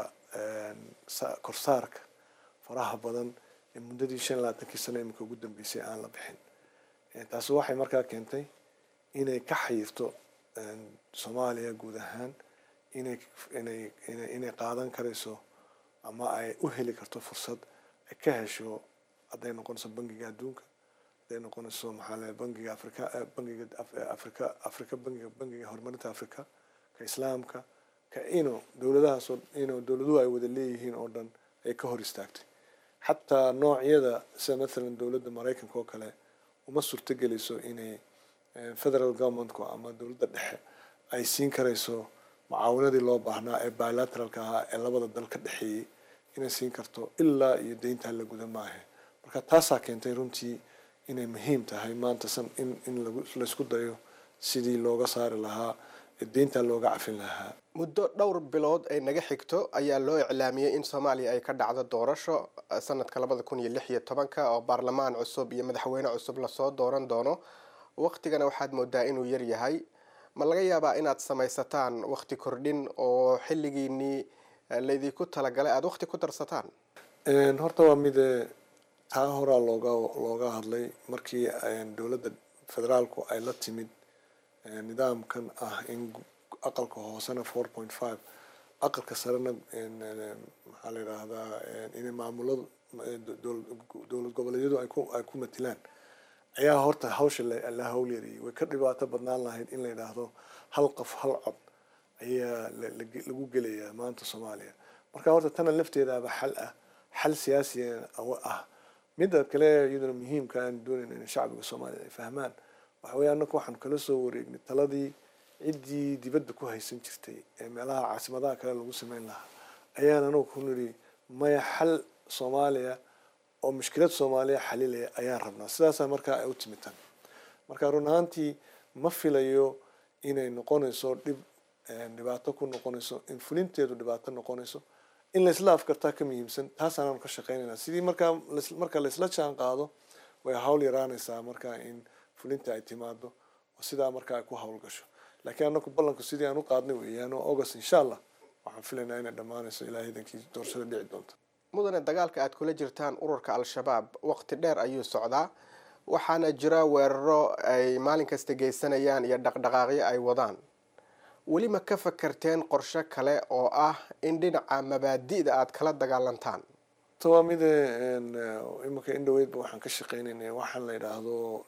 korsaarka faraha badan ee muddadii shan iyo labaatankii sano iminka ugu dambeysay aan la bixin taasi waxay markaa keentay inay ka xayirto soomaaliya guud ahaan inay inay inay qaadan karayso ama ay u heli karto fursad ay ka hesho hadday noqonayso bangiga adduunka hadday noqonayso maxaa le bangiga afrika bangiga afrika afrika bangiga bangiga horumarinta afrika ka islaamka ka ino dowladahaasoo ino dowladuhu ay wada leeyihiin oo dhan ay ka hor istaagtay xataa noocyada sida mathalan dowladda maraykanka oo kale uma suurtogelayso inay federal governmentku ama dowladda dhexe ay siin karayso mucaawanadii loo baahnaa ee bilateralka ahaa ee labada dal ka dhexeeyey inay siin karto ilaa iyo deyntaa la guda maahe marka taasaa keentay runtii inay muhiim tahay maanta san in in laysku dayo sidii looga saari lahaa ee deyntaa looga cafin lahaa muddo dhowr bilood ay naga xigto ayaa loo iclaamiyey in soomaaliya ay ka dhacdo doorasho sanadka labada kun iyo lix iyo tobanka oo baarlamaan cusub iyo madaxweyne cusub lasoo dooran doono waqtigana waxaad moodaa inuu yar yahay ma laga yaabaa inaad samaysataan waqti kordhin oo xilligiinii laydinku talagalay aada waqti ku darsataan horta waa mid taa horaa looga looga hadlay markii dowladda federaalku ay la timid nidaamkan ah in aqalka hoosena four point five aqalka sarena maxaa la yidhaahdaa inay maamuladu dowlad goboleedyadu ay ku ay ku matilaan ayaa horta hawsha la hawlyariyay way ka dhibaato badnaan lahayd in la yidhaahdo hal qof hal cod ayaa lagu gelayaa maanta soomaaliya marka horta tana lafteedaaba xal ah xal siyaasiya ah midda kale iyaduna muhiimka aan doonayna in shacbiga soomaaliya ay fahmaan waxa weeye annaku waxaan kala soo wareegnay taladii ciddii dibadda ku haysan jirtay ee meelaha caasimadaha kale lagu sameyn lahaa ayaan anagu ku nidhi maya xal soomaaliya oo mushkilad soomaaliya xalilaya ayaan rabnaa sidaasaa markaa ay u timitan marka run ahaantii ma filayo inay noqonayso dhib dhibaato ku noqonayso in fulinteedu dhibaato noqonayso in laysla afkartaa ka muhiimsan taasaanaanu ka shaqeynayna sidii markaa marka laysla jaan qaado way hawl yaraanaysaa markaa in fulinta ay timaado oo sidaa markaa ay ku hawl gasho laakiin anaku ballanku sidii aan u qaadnay weeyaan oo august insha allah waxaan filaynaa inay dhammaanayso ilaa hidankii doorashada dhici doonta mudane dagaalka aad kula jirtaan ururka al-shabaab waqti dheer ayuu socdaa waxaana jira weeraro ay maalin kasta geysanayaan iyo dhaqdhaqaaqyo ay wadaan weli ma ka fakarteen qorshe kale oo ah in dhinaca mabaadi'da aad kala dagaalantaan waa mide iminka indhoweydba waxaan ka shaqeynaynay waxaan la yidhaahdo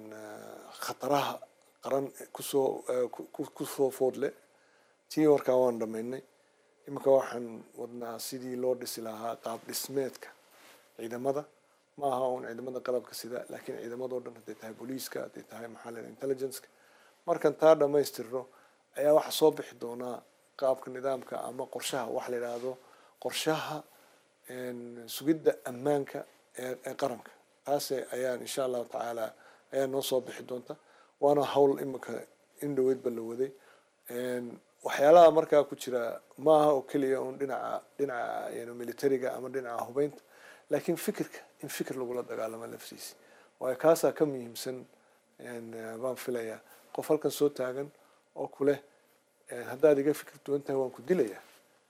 khataraha qaran kusoo kusoo foodle tii warkaa waan dhamaynay iminka waxaan wadnaa sidii loo dhisi lahaa qaab dhismeedka ciidamada ma aha uun ciidamada qalabka sida laakiin ciidamadao dhan hadday tahay booliiska hadday tahay maxaa la intelligenceka markan taa dhamaystirno ayaa waxaa soo bixi doonaa qaabka nidaamka ama qorshaha waxa la yidhaahdo qorshaha sugidda ammaanka ee qaranka taas ayaan insha allahu tacaala ayaa noo soo bixi doonta waana hawl iminka indhoweydba la waday waxyaalaha markaa ku jira maaha oo keliya un dhinaca dhinaca militariga ama dhinaca hubeynta laakiin fikirka in fikir lagula dagaalamo laftiisi waayo kaasaa ka muhiimsan baan filayaa qof halkan soo taagan oo kuleh haddaad iga fikir duwan tahay waan ku dilayaa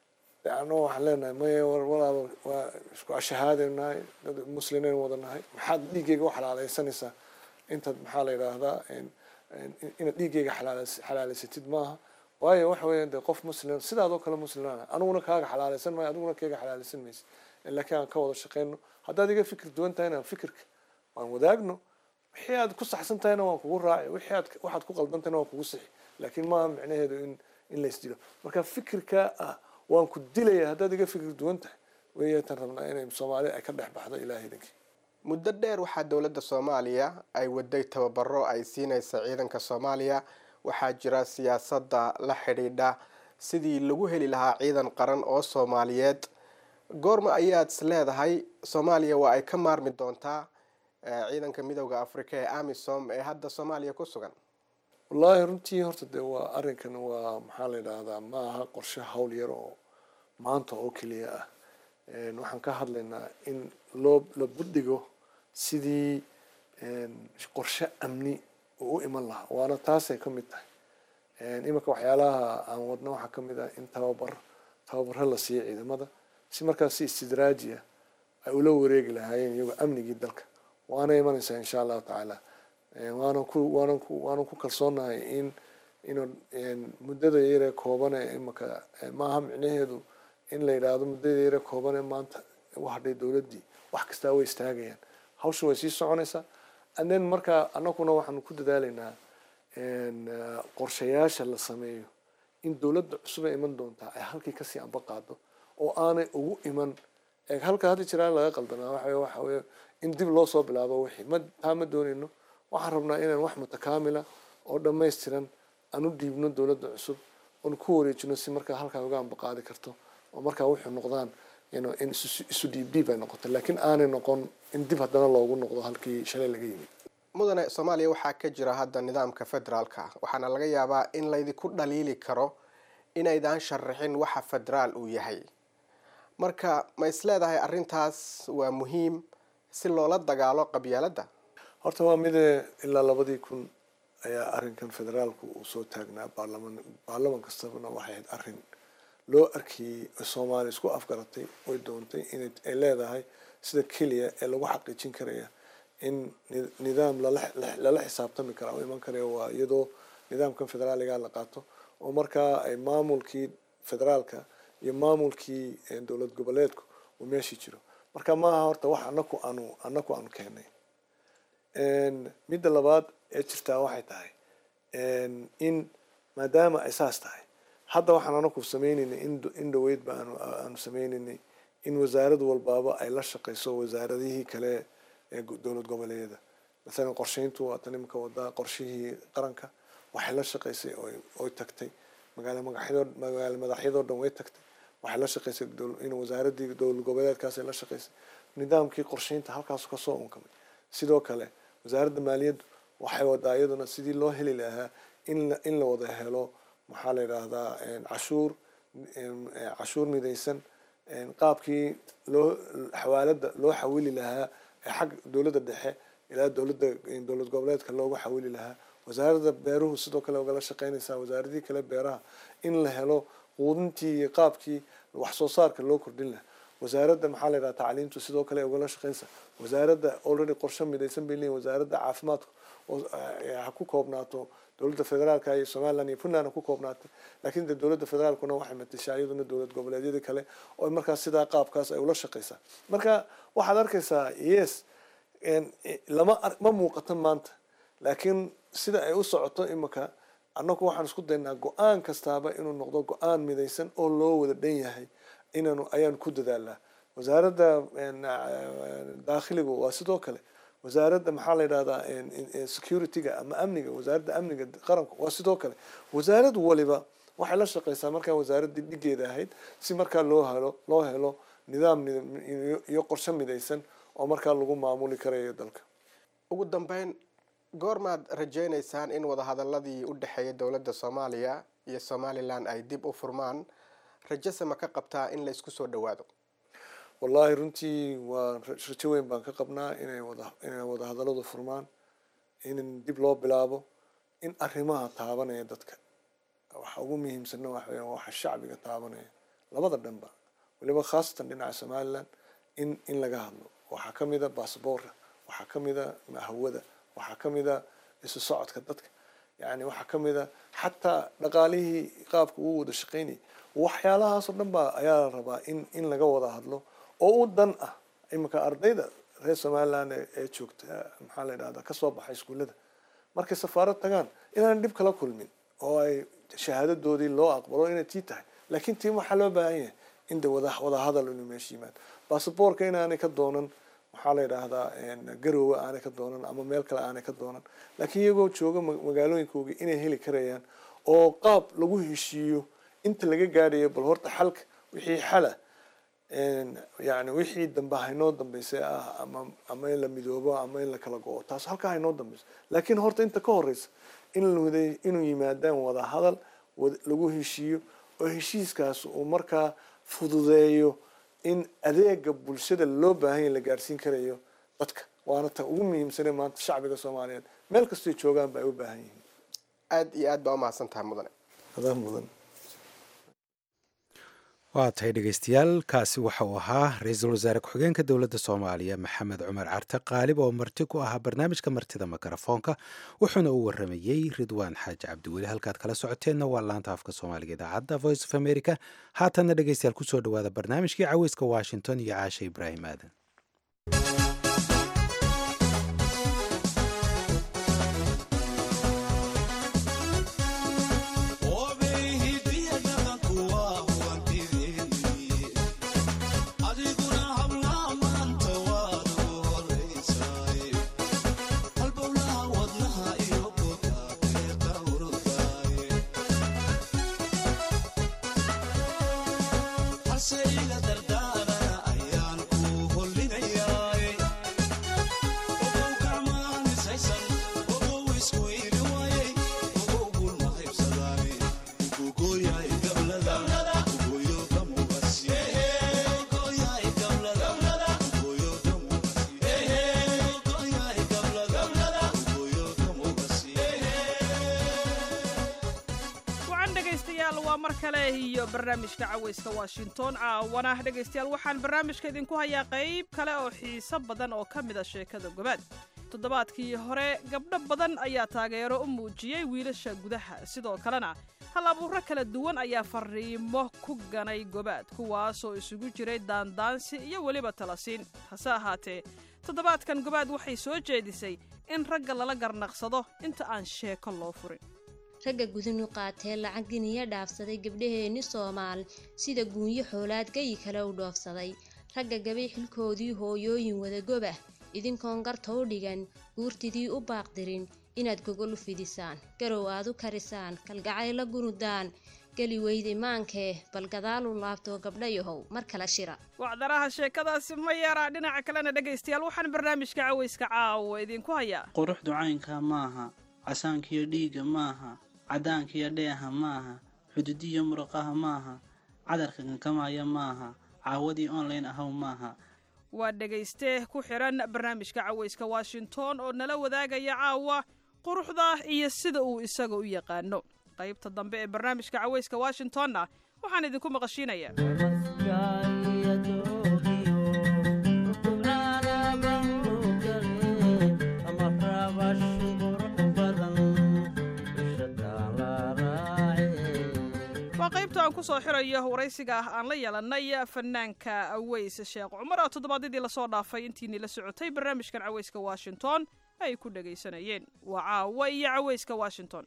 ano waxaan leenahay maya walaaba waa isku ashahaadaynu nahay dad muslimeyn wada nahay maxaad dhiiggeyga u xalaaleysanaysaa intaad maxaa la yidhaahdaa inaad dhiiggeyga xalaaleysatid maaha waayo waxa weya de qof muslim sidaadoo kale muslimaan aniguna kaaga xalaaleysan maayo adiguna kayga xalaaleysan maysa laakiin aan ka wada shaqeyno haddaad iga fikir duwan tahayna fikirka waan wadaagno wixii aad ku saxsan tahayna waan kugu raaci wixii aad waxaad ku qaldan tahayna waan kugu sixi laakiin maaha micnaheedu in in la isdilo marka fikirka ah waan ku dilaya haddaad iga fikir duwan tahay weeyatan rabnaa inay soomaalida ay ka dhex baxdo ilahay idinkii muddo dheer waxaa dowladda soomaaliya ay waday tababaro ay siinaysa ciidanka soomaaliya waxaa jira siyaasadda la xidhiidha sidii lagu heli lahaa ciidan qaran oo soomaaliyeed goorma ayaad is leedahay soomaaliya waa ay ka maarmi doontaa ciidanka midooda africa ee amisom ee hadda soomaaliya ku sugan wallaahi runtii horta dee waa arrinkan waa maxaa la yidhaahdaa ma aha qorshe hawl yar oo maanta oo keliya ah waxaan ka hadlaynaa in loo la budhigo sidii qorshe amni uu u iman lahaa waana taasay ka mid tahay iminka waxyaalaha aan wadna waxaa ka mid ah in tababar tababaro la siiyo ciidamada si markaas si istidraajiya ay ula wareegi lahaayeen iyagoo amnigii dalka waana imanaysaa insha allahu tacaala waanan ku waanan ku waanan ku kalsoonahay in inuu muddada yaree koobane imanka maaha micnaheedu in la yidhaahdo muddada yaree koobane maanta u hadhay dowladdii wax kastaa way istaagayaan hawsha way sii soconaysaa anden markaa annaguna waxaanu ku dadaalaynaa qorshayaasha la sameeyo in dowladda cusubee iman doontaa ay halkii kasii amba qaado oo aanay ugu iman halka hadda jiraan laga qaldanaa waxa waxa weye in dib loo soo bilaabo wixii ma taa ma doonayno waxaan rabnaa inaan wax mutakaamila oo dhammaystiran aan u dhiibno dowladda cusub oon ku wareejino si markaa halkaa uga amba qaadi karto oo markaa wuxuu noqdaan in isu dhiib dhiib ay noqoto laakiin aanay noqon in dib haddana loogu noqdo halkii shalay laga yimid mudane soomaaliya waxaa ka jira hadda nidaamka federaalka waxaana laga yaabaa in laydinku dhaliili karo inaydaan sharaxin waxa federaal uu yahay marka ma isleedahay arrintaas waa muhiim si loola dagaalo qabyaaladda horta waa mide ilaa labadii kun ayaa arrinkan federaalku uu soo taagnaa baarlaman baarlaman kastabana waxay ahayd arrin loo arkiyey soomaaliya isku afgaratay way doontay inay ay leedahay sida keliya ee lagu xaqiijin karaya in nidaam lala xisaabtami kara oo iman karaya waa iyadoo nidaamkan federaaliga la qaato oo markaa ay maamulkii federaalka iyo maamulkii dowlad goboleedku uu meeshii jiro marka maaha horta wax anaku aanu anaku aanu keenay midda labaad ee jirtaa waxay tahay in maadaama ay saas tahay hadda waxaan anaku sameyneynay in dhaweydba aanu aanu sameyneynay in wasaarad walbaaba ay la shaqeyso wasaaradihii kale ee dowlad goboleedyada masalan qorsheyntu waa tan imika wadaa qorshihii qaranka waxay la shaqeysay oy tagtay magaala magaxyadoo magaala madaxyadoo dhan way tagtay waxay la shaqeysay in wasaaradii dowlad goboleedkaas ay la shaqeysay nidaamkii qorsheynta halkaasu kasoo unkamay sidoo kale wasaaradda maaliyaddu waxay wadaa iyaduna sidii loo heli lahaa in in la wada helo maxaa la yidhaahdaa cashuur cashuur midaysan qaabkii loo xawaalada loo xawili lahaa xag dowladda dhexe ilaa dowladda dowlad goboleedka loogu xawili lahaa wasaaradda beeruhu sidoo kale ogala shaqeynaysaa wasaaradihii kale beeraha in la helo quudintii iyo qaabkii wax soo saarka loo kordhin lahaa wasaaradda maxaa la yidhaha tacliimtu sidoo kale ugala shaqeysa wasaaradda already qorshe midaysan bay leeyihin wasaaradda caafimaadka oo ha ku koobnaato dowladda federaalka iyo somaliland iyo puntland ha ku koobnaatay laakiin de dowladda federaalkuna waxay matashaa iyaduna dowlad goboleedyada kale oo markaas sidaa qaabkaas ay ula shaqeysaa marka waxaad arkaysaa yes lama ma muuqato maanta laakiin sida ay u socoto imika annagu waxaan isku daynaa go-aan kastaaba inuu noqdo go-aan midaysan oo loo wada dhan yahay inaanu ayaan ku dadaalnaa wasaaradda daakhiliga waa sidoo kale wasaaradda maxaa la yidhahdaa securityga ama amniga wasaaradda amniga qaranka waa sidoo kale wasaarad waliba waxay la shaqeysaa markaa wasaaraddii dhigeeda ahayd si markaa loo helo loo helo nidaam iyo qorshe midaysan oo markaa lagu maamuli karayo dalka ugu dambeyn goormaad rajeyneysaan in wadahadaladii u dhexeeya dowladda soomaaliya iyo somalilan ay dib u furmaan rajase ma ka qabtaa in la isku soo dhawaado wallaahi runtii waa rajo weyn baan ka qabnaa inay wada inay wadahadaladu furmaan in dib loo bilaabo in arrimaha taabanaya dadka waxa ugu muhiimsanna waxa weeyaan waxa shacbiga taabanaya labada dhanba waliba khaasatan dhinaca somaliland in in laga hadlo waxaa ka mid a basaboorka waxaa ka mid a hawada waxaa ka mid a isu socodka dadka yani waxaa ka mid a xataa dhaqaalihii qaabka uu wada shaqeynayay waxyaalahaasoo dhan baa ayaa la rabaa in in laga wada hadlo oo u dan ah iminka ardayda reer somaliland ee joogta maxaa la yidhahdaa kasoo baxay iskuullada markay safaarad tagaan inaan dhib kala kulmin oo ay shahaadadoodii loo aqbalo inay tii tahay laakiin tii waxaa loo baahan yahay in de wada wada hadal inuu meesha yimaado basaboorka inaanay ka doonan waxaa la yidhaahdaa garoowe aanay ka doonan ama meel kale aanay ka doonan laakiin iyagoo jooga magaalooyinkooga inay heli karayaan oo qaab lagu heshiiyo inta laga gaadhayo bal horta xalka wixii xala yani wixii dambe haynoo dambeysay ah ama ama in la midoobo ama in la kala go-o taas halkaa haynoo dambeyso laakiin horta inta ka horeysa in inuu yimaadaan wada hadal lagu heshiiyo oo heshiiskaas uu markaa fududeeyo in adeega bulshada loo baahan la gaarsiin karayo dadka waana ta ugu muhiimsane maanta shacbiga soomaaliyeed meel kastoy joogaan ba ay u baahan yihiin aada iyo aad baa umahadsan tahay mudane adaa mudan waa tahay dhegeystayaal kaasi waxa uu ahaa ra-iisul wasaare ku-xigeenka dowladda soomaaliya maxamed cumar carte qaalib oo marti ku ahaa barnaamijka martida mikrofoonka wuxuuna u waramayey ridwaan xaaji cabdiweli halkaad kala socoteenna waa laanta afka soomaaliga idaacadda voice of america haatanna dhegeystayaal kusoo dhawaada barnaamijkii caweyska washington iyo caashe ibraahim aadan iyo barnaamijka caweyska washington caawana dhegaystayaal waxaan barnaamijka idinku hayaa qayb kale oo xiiso badan oo ka mid a sheekada gobaad toddobaadkii hore gabdho badan ayaa taageero u muujiyey wiilasha gudaha sidoo kalena hal abuuro kala duwan ayaa fariimo ku ganay gobaad kuwaasoo isugu jiray daandaansi iyo weliba talasiin hase ahaatee toddobaadkan gobaad waxay soo jeedisay in ragga lala garnaqsado inta aan sheeko loo furin ragga gudunu qaatee lacag giniya dhaafsaday gabdhaheenni soomaal sida guunyo xoolaad gayi kale u dhoofsaday ragga gabay xilkoodii hooyooyin wadagobah idinkoon garta u dhigan guurtidii u baaqdirin inaad gogol u fidisaan garow aad u karisaan kalgacayla gunudaan geli weyday maankee bal gadaal u laabtoo gabdhayahow mar kale shira wacdaraha sheekadaasi ma yaraa dhinaca kalena dhegaystayaal waxaan barnaamijka caweyska caawa idinku hayaa quruxdu caynka maaha casaankiyo dhiigga maaha cadaankiyo dheeha maaha xuduudiyo muruqaha maaha cadarka kankamaya maaha caawadii online ahaw maaha waa dhegayste ku xidhan barnaamijka caweyska washington oo nala wadaagaya caawa quruxda iyo sida uu isaga u yaqaano qaybta dambe ee barnaamijka caweyska washingtonna waxaan idinku maqashiinayaa waa qaybta aan ku soo xirayo waraysiga ah aan la yeelanay fanaanka aweys sheekh cumar oo toddobaadyadii lasoo dhaafay intiinii la socotay barnaamijkan caweyska washington ay ku dhagaysanayeen waa caawa iyo caweyska washington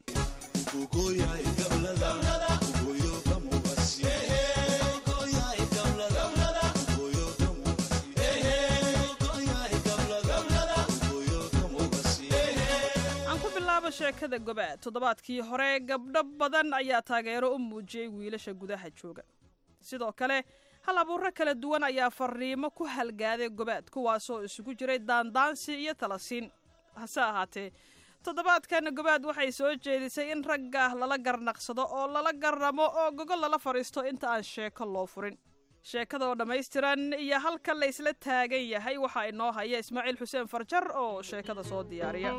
aan ku bilaabo sheekada gobaad toddobaadkii hore gabdho badan ayaa taageero u muujiyey wiilasha gudaha jooga sidoo kale hal abuuro kala duwan ayaa fariimo ku halgaaday gobaad kuwaasoo isugu jiray daandaansi iyo talasiin hase ahaatee toddobaadkan gobaad waxay soo jeedisay in ragga lala garnaqsado oo lala garramo oo gogol lala fadhiisto inta aan sheeko loo furin sheekada oo dhammaystiran iyo halka la ysla taagan yahay waxaa inoo haya ismaaciil xuseen farjar oo sheekada soo diyaariya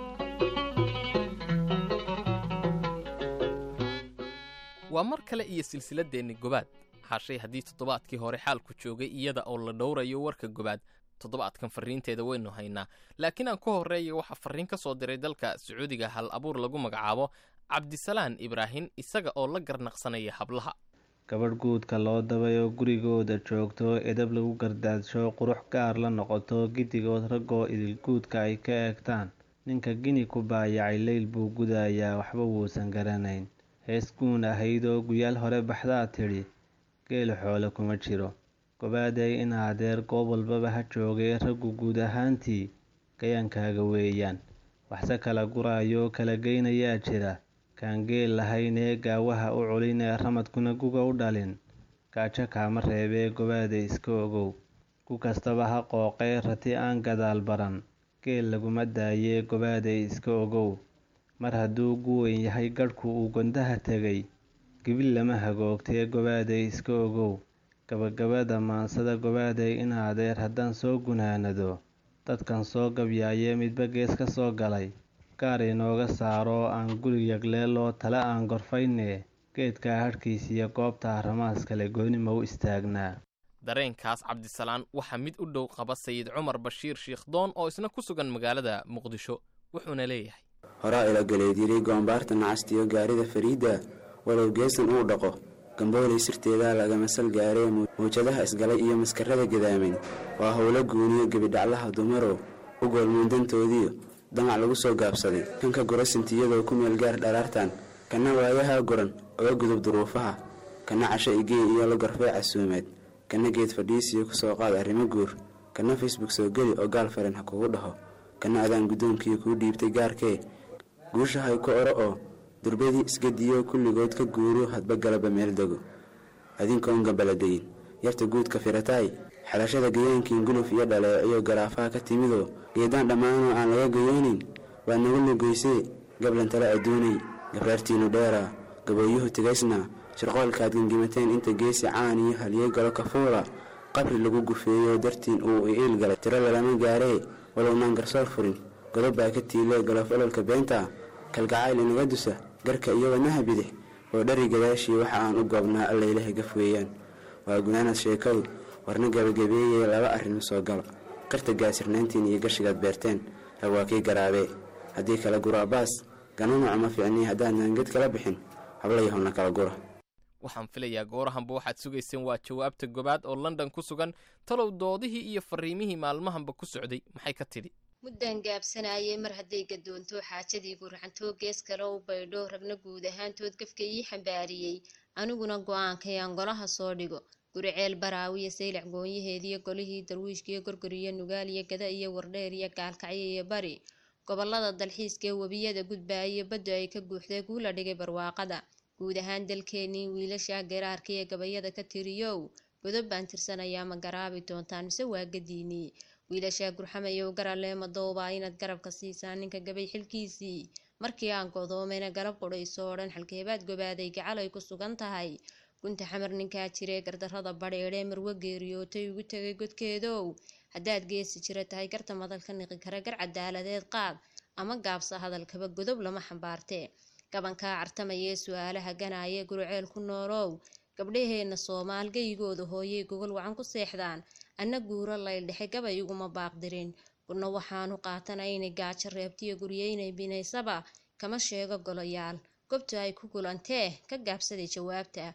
waa mar kale iyo silsiladeenni gobaad hashay haddii toddobaadkii hore xaalku joogay iyada oo la dhowrayo warka gobaad toddobaadkan farriinteeda waynu haynaa laakiin aan ku horreeya waxaa farriin ka soo diray dalka sacuudiga hal abuur lagu magacaabo cabdisalaan ibraahin isaga oo la garnaqsanaya hablaha gabadh guudka loo dabay oo gurigooda joogto edab lagu gardaadsho qurux gaar la noqoto giddigood raggoo idil guudka ay ka eegtaan ninka gini ku baayacay leyl buu gudayaa waxba wuusan garanayn hees guun ahayd oo guyaal hore baxdaa tidhi geela xoole kuma jiro gobaaday in adeer goob walbaba ha joogay raggu guud ahaantii gayaankaaga weeyaan waxse kala guraayo kala geynayaa jira kaan geel lahayn ee gaawaha u culin ee ramadkuna guga u dhalin gaajo kaama reebee gobaaday iska ogow ku kastaba ha qooqee rati aan gadaal baran geel laguma daayee gobaaday iska ogow mar hadduu guweyn yahay gadhku uu gondaha tegay gibil lama hagoogtee gobaaday iska ogow gabagabada maansada gobaaday in adeer haddaan soo gunaanado dadkan soo gabyaayee midba gees ka soo galay gaar inooga saaro aan guri yagleeloo tale aan gorfaynee geedkaa hadhkiisiyo goobta ramaas kale goonima u istaagnaa dareenkaas cabdisalaan waxaa mid u dhow qaba sayid cumar bashiir shiikhdoon oo isna ku sugan magaalada muqdisho wuxuuna leeyahay horaa ila galeedyiray goombaarta nacastiyo gaarida fariidda walow geesan uu dhaqo gamboolay sirteedaa lagama sal gaaree mawjadaha isgalay iyo maskarada gadaamin waa howlo guuniyo gebidhaclaha dumarow u goolmuundantoodiyo damac lagu soo gaabsaday kanka gurasintiyadoo ku meel gaar dharaartan kana waayaha guran oga gudub duruufaha kana casho igey iyo la gorfee casuumeed kana geed fadhiisiyo ku soo qaad arrimo guur kana facebook soo geli oo gaal faren ha kugu dhaho kana adaan guddoonkiii kuu dhiibtay gaarkee guushahay ku oro oo durbadii isgadiyo kulligood ka guuru hadba galaba meel dego adinkoon gabbaladayin yarta guudka firataay xalashada gayaankiin guluf iyo dhaleeciyo garaafaha ka timidoo geedaan dhammaanoo aan laga gayoonin waa nagu lugoysee gablantale adduunay gabraartiinnu dheeraa gabooyuhu tigaysnaa shirqoolkaad gengimateen inta geesi caan iyo halyey galo kafuula qabri lagu gufeeyo dartiin uu iiil galay tiro lalama gaaree walownaan garsoor furin godob baa ka tiilee galof ololka beenta kalgacayl inaga dusa garka iyo wadnaha bidix oo dhari gadaashii waxa aan u goobnaa allaylaha gaf weeyaan waa gunaanad sheekadu warna gabagabeeyey laba arrin soo galo qarta gaasirnayntiin iyo gashigaad beerteen rag waa kii garaabee haddii kala guro abbaas ganunuca ma fiicnii haddaadnan ged kala bixin hablayahowna kala gura waxaan filayaa goorahanba waxaad sugayseen waa jawaabta gobaad oo london ku sugan talow doodihii iyo fariimihii maalmahanba ku socday maxay ka tidhi muddaan gaabsanayay mar hadday gadoonto xaajadii gurxantoo gees kale u baydho ragna guud ahaantood gafka ii xambaariyey aniguna go-aankay aan golaha soo dhigo guriceel baraawiyo saylac goonyaheediyo golihii darwiishkiyo gorgoriyo nugaal iyo gada iyo wardheer iyo gaalkacyo iyo bari gobolada dalxiiskaee webiyada gudbaayo baddu ay ka guuxday guula dhigay barwaaqada guud ahaan dalkeenii wiilasha garaarka iyo gabayada ka tiriyow godob baan tirsanayaa ma garaabi doontaan mise waa gadiinii wiilashaa gurxamayow garale madowbaa inaad garabka siisaan ninka gabay xilkiisii markii aan godoomayna garab qudhayso oo dhan xalkeebaad gobaaday gacal ay ku sugan tahay gunta xamar ninkaa jiree gardarrada badheedhee marwo geeriyootay ugu tegay godkeedow haddaad geesi jira tahay garta madalka niqi kara gar cadaaladeed qaad ama gaabsa hadalkaba godob lama xambaartee gabankaa cartamayee su-aalaha ganaaye guruceel ku noolow gabdhaheenna soomaal geyigooda hooyay gogol wacan ku seexdaan anna guuro layldhexe gabay iguma baaqdirin gudna waxaanu qaatanaynay gaajo reebtiyo guryeynay binaysaba kama sheego golayaal gobtu ay ku gulantee ka gaabsaday jawaabta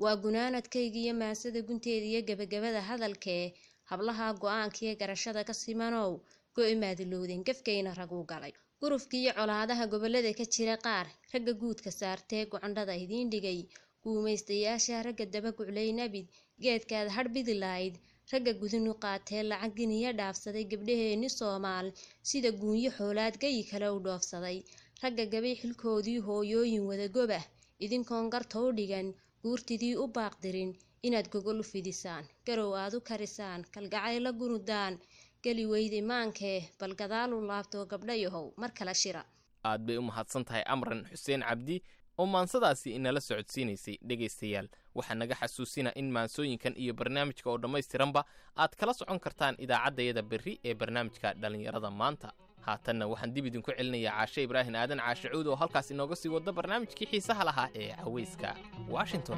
waa gunaanadkayga iyo maasada gunteeda iyo gebagabada hadalkee hablaha go-aankiiyo garashada ka simanow go-i maadilowdeen gefkayna raguu galay gurufka iyo colaadaha gobolada ka jira qaar ragga guudka saartee gocondhada idiin dhigay guumaystayaasha ragga daba guclay nabid geedkaad hadhbidi lahayd ragga gudinu qaatee lacag giniya dhaafsaday gabdhaheenni soomaal sida guunyo xoolaad gayi kale u dhoofsaday ragga gabay xilkoodii hooyooyin wadagobah idinkoon garta u dhigan guurtidii u baaqdirin inaad gogol u fidisaan garow aad u karisaan kalgacayla gunudaan geli weyday maankee bal gadaal u laabtoo gabdhayahow mar kale shira aad bay u mahadsan tahay amran xuseen cabdi oo maansadaasi inala socodsiinaysay dhegaystayaal waxaa naga xasuusina in maansooyinkan iyo barnaamijka oo dhammaystiranba aad kala socon kartaan idaacaddayada berri ee barnaamijka dhallinyarada maanta haatanna waxaan dib idinku celinayaa caashe ibraahin aadan caashe cuud oo halkaas inooga sii wada barnaamijkii xiisaha lahaa ee cawayska washington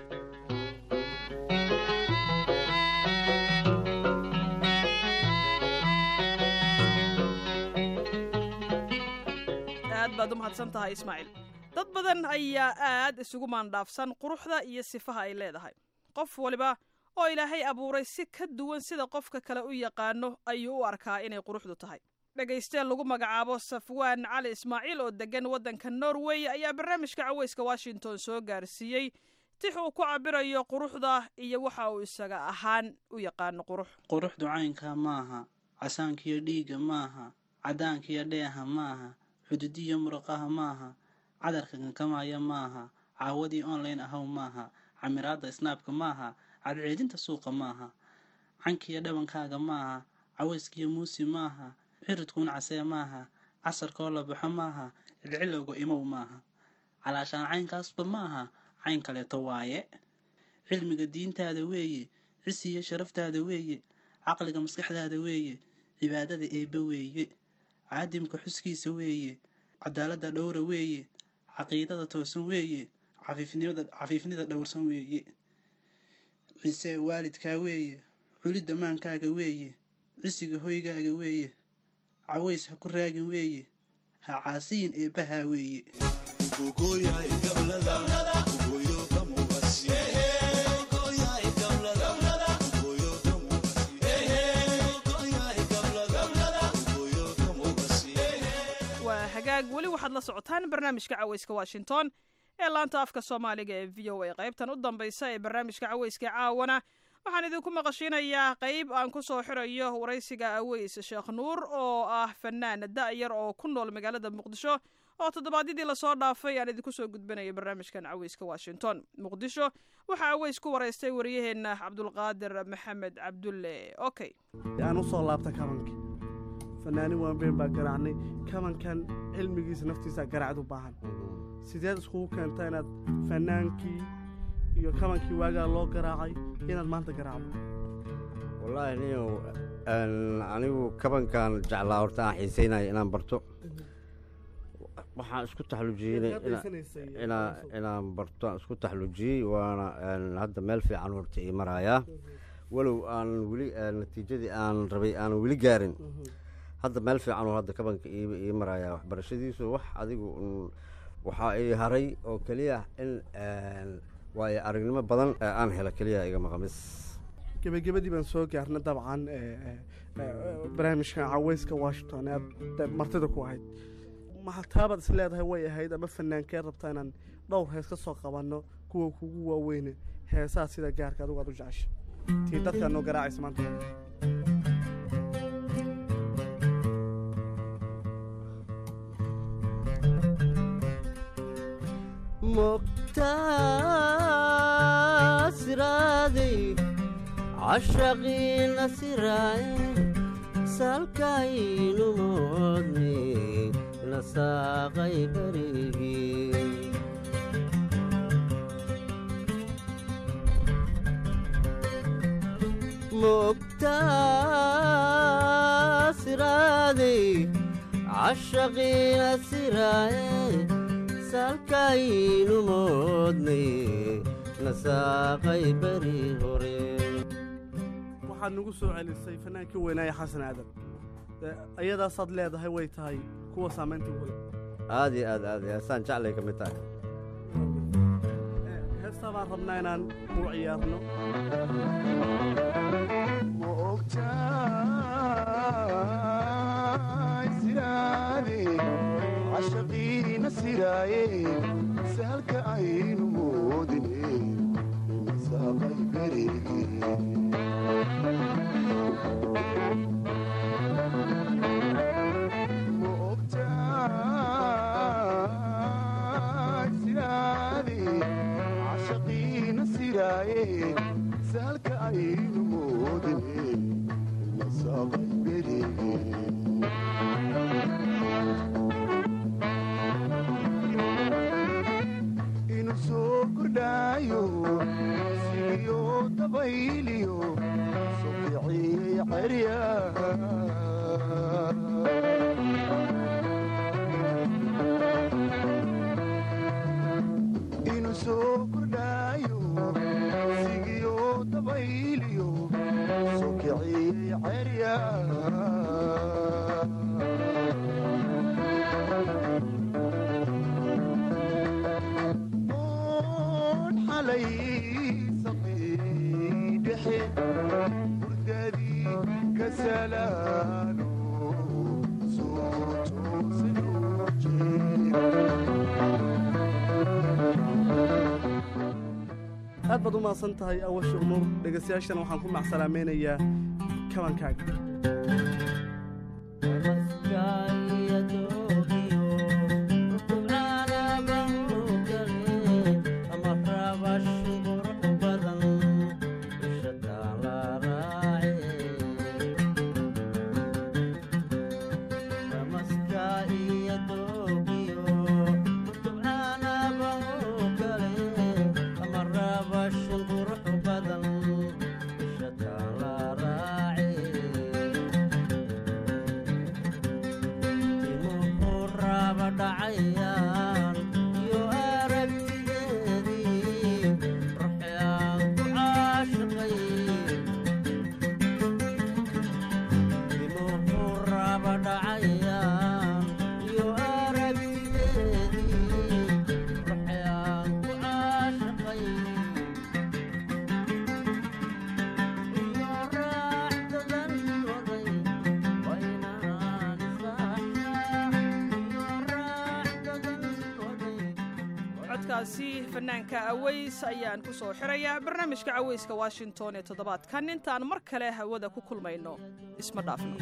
aad baad u mahadsan tahay ismaaciil dad badan ayaa aad isugu maandhaafsan quruxda iyo sifaha ay leedahay qof waliba oo ilaahay abuuray si ka duwan sida qofka kale u yaqaano ayuu u arkaa inay quruxdu tahay dhagaystee lagu magacaabo safwaan cali ismaaciil oo deggan waddanka norway ayaa barnaamijka caweyska washington soo gaarsiiyey tix uu ku cabirayo quruxda iyo waxa uu isaga ahaan u yaqaano qurux quruxdu caynka maaha casaankiyo dhiigga maaha cadaankiyo dheeha maaha xuduudiyo muraqaha maaha cadarka kankamaya maaha caawadii online ahow maaha camiraadda snaabka maaha cadceedinta suuqa maaha cankiyo dhabankaaga maaha cawayskiyo muusi maaha xiridkuun casee maaha casarkoo la baxo maaha cilcilowga imow maaha calaashaan caynkaasba maaha cayn kaleeto waaye cilmiga diintaada weeye cisiyo sharaftaada weeye caqliga maskaxdaada weeye cibaadada eebbe weeye caadimka xuskiisa weeye cadaaladda dhowra weeye caqiidada toosan weeye cafiifnida dhowrsan weeye cisee waalidkaa weeye culidda maankaaga weeye cisiga hoygaaga weeye caways ha ku raagin weeye ha caasiyin eebbahaa weeye waa hagaag weli waxaad la socotaan barnaamijka caweyska washington ee laanta afka soomaaliga ee v o a qaybtan u dambaysa ee barnaamijka caweyska caawana waxaan idinku maqashinayaa qayb aan ku soo xirayo waraysiga aweys sheekh nuur oo ah fanaan da-yar oo ku nool magaalada muqdisho oo toddobaadyadii lasoo dhaafay aan idinku soo gudbinaya barnaamijkan caweyska washington muqdisho waxaa aweys ku waraystay waryaheena cabdulqaadir maxamed cabdulle okay aan usoo laabta kabankii fanaanin waanbeen baa garaacnay kabankan cilmigiisa naftiisa garacd u baahan sideed iskugu keenta inaad fanaankii iyo kabankii waagaa loo garaacay inaad maanta garaacdo wallaahi niyow anigu kabankan jeclaa horta aan xiiseynaya inaan barto waxaan isku taxlujiyey inaan barto aan isku taxlujiyey waana hadda meel fiican horta ii marayaa walow aan weli natiijadii aan rabay aan weli gaarin hadda meel fiican oo hadda kabanka ii marayaa waxbarashadiisu wax adigu waxaa ii haray oo keliya in waayo aragnimo badan aan helo keliya iga maqamis gebagabadii baan soo gaarna dabcan barnaamijka caweyska washington ee martida ku ahayd maxataabaad is leedahay way ahayd ama fanaankee rabtaa inaan dhowr hees ka soo qabanno kuwa kugu waaweyne heesaha sida gaarka adigu aad u jecesha tii dadkaa noo garaacaysa maanta mugtaasiraaday cashaqiina siraaye salkaynu moodne nasaaqay berigii mugtaasiraaday cashaqiina siraaye salkaynu moodnay nasaaqay beri hore waxaad nagu soo celisay fanaankii weynaaye xasan aadan ayadaasaad leedahay way tahay kuwa saamaynta ugu leh aad iyo aad aad iyo saan jeclay ka mid tahay heesta baan rabnaa inaan u ciyaarno cashaqiina siraaye sahalka aynu moodine imisaaqay berege cashaqiina siraaye sahalka aynu moodine imisaaqay berege inuu soo kordhaayo sigiyo dabayliyo sokiciyey cerya inuu soo kordhaayo sigiyo dabayliyo sokiciyey cerya xalay saqiidhexe hurdadii ka salaalo soo toosinuu aad baad u mahadsan tahay awasha umur dhegaystayaashana waxaan ku macsalaamaynayaa kabankaaga codkaasi fanaanka aways ayaan ku soo xirayaa barnaamijka cawayska washington ee toddobaadkan intaan mar kale hawada ku kulmayno isma dhaafno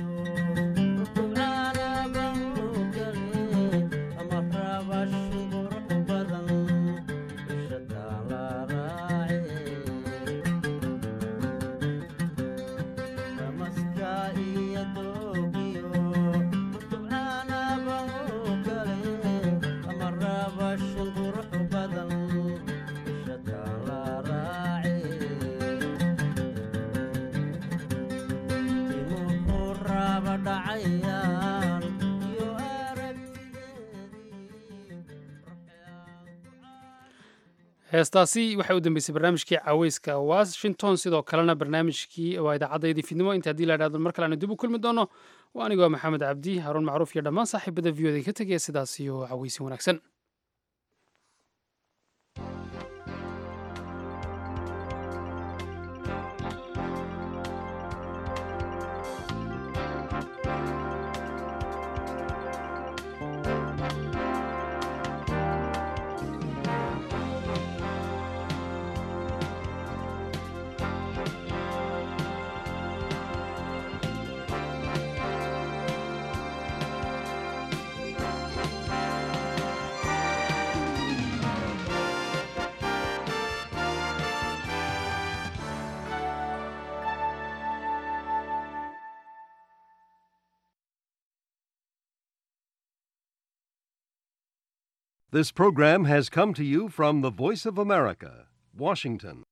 heestaasi waxay u dambeysay barnaamijkii caweyska washington sidoo kalena barnaamijkii waa idaacaddaydii fidnimo inta haddii la idhahdo mar kale aanu dib u kulmi doono waa anigoo maxamed cabdi haruun macruuf iyo dhammaan saaxiibada v o da ka tegaya sidaas iyo caweysin wanaagsan This program has come to you from the Voice of America, Washington.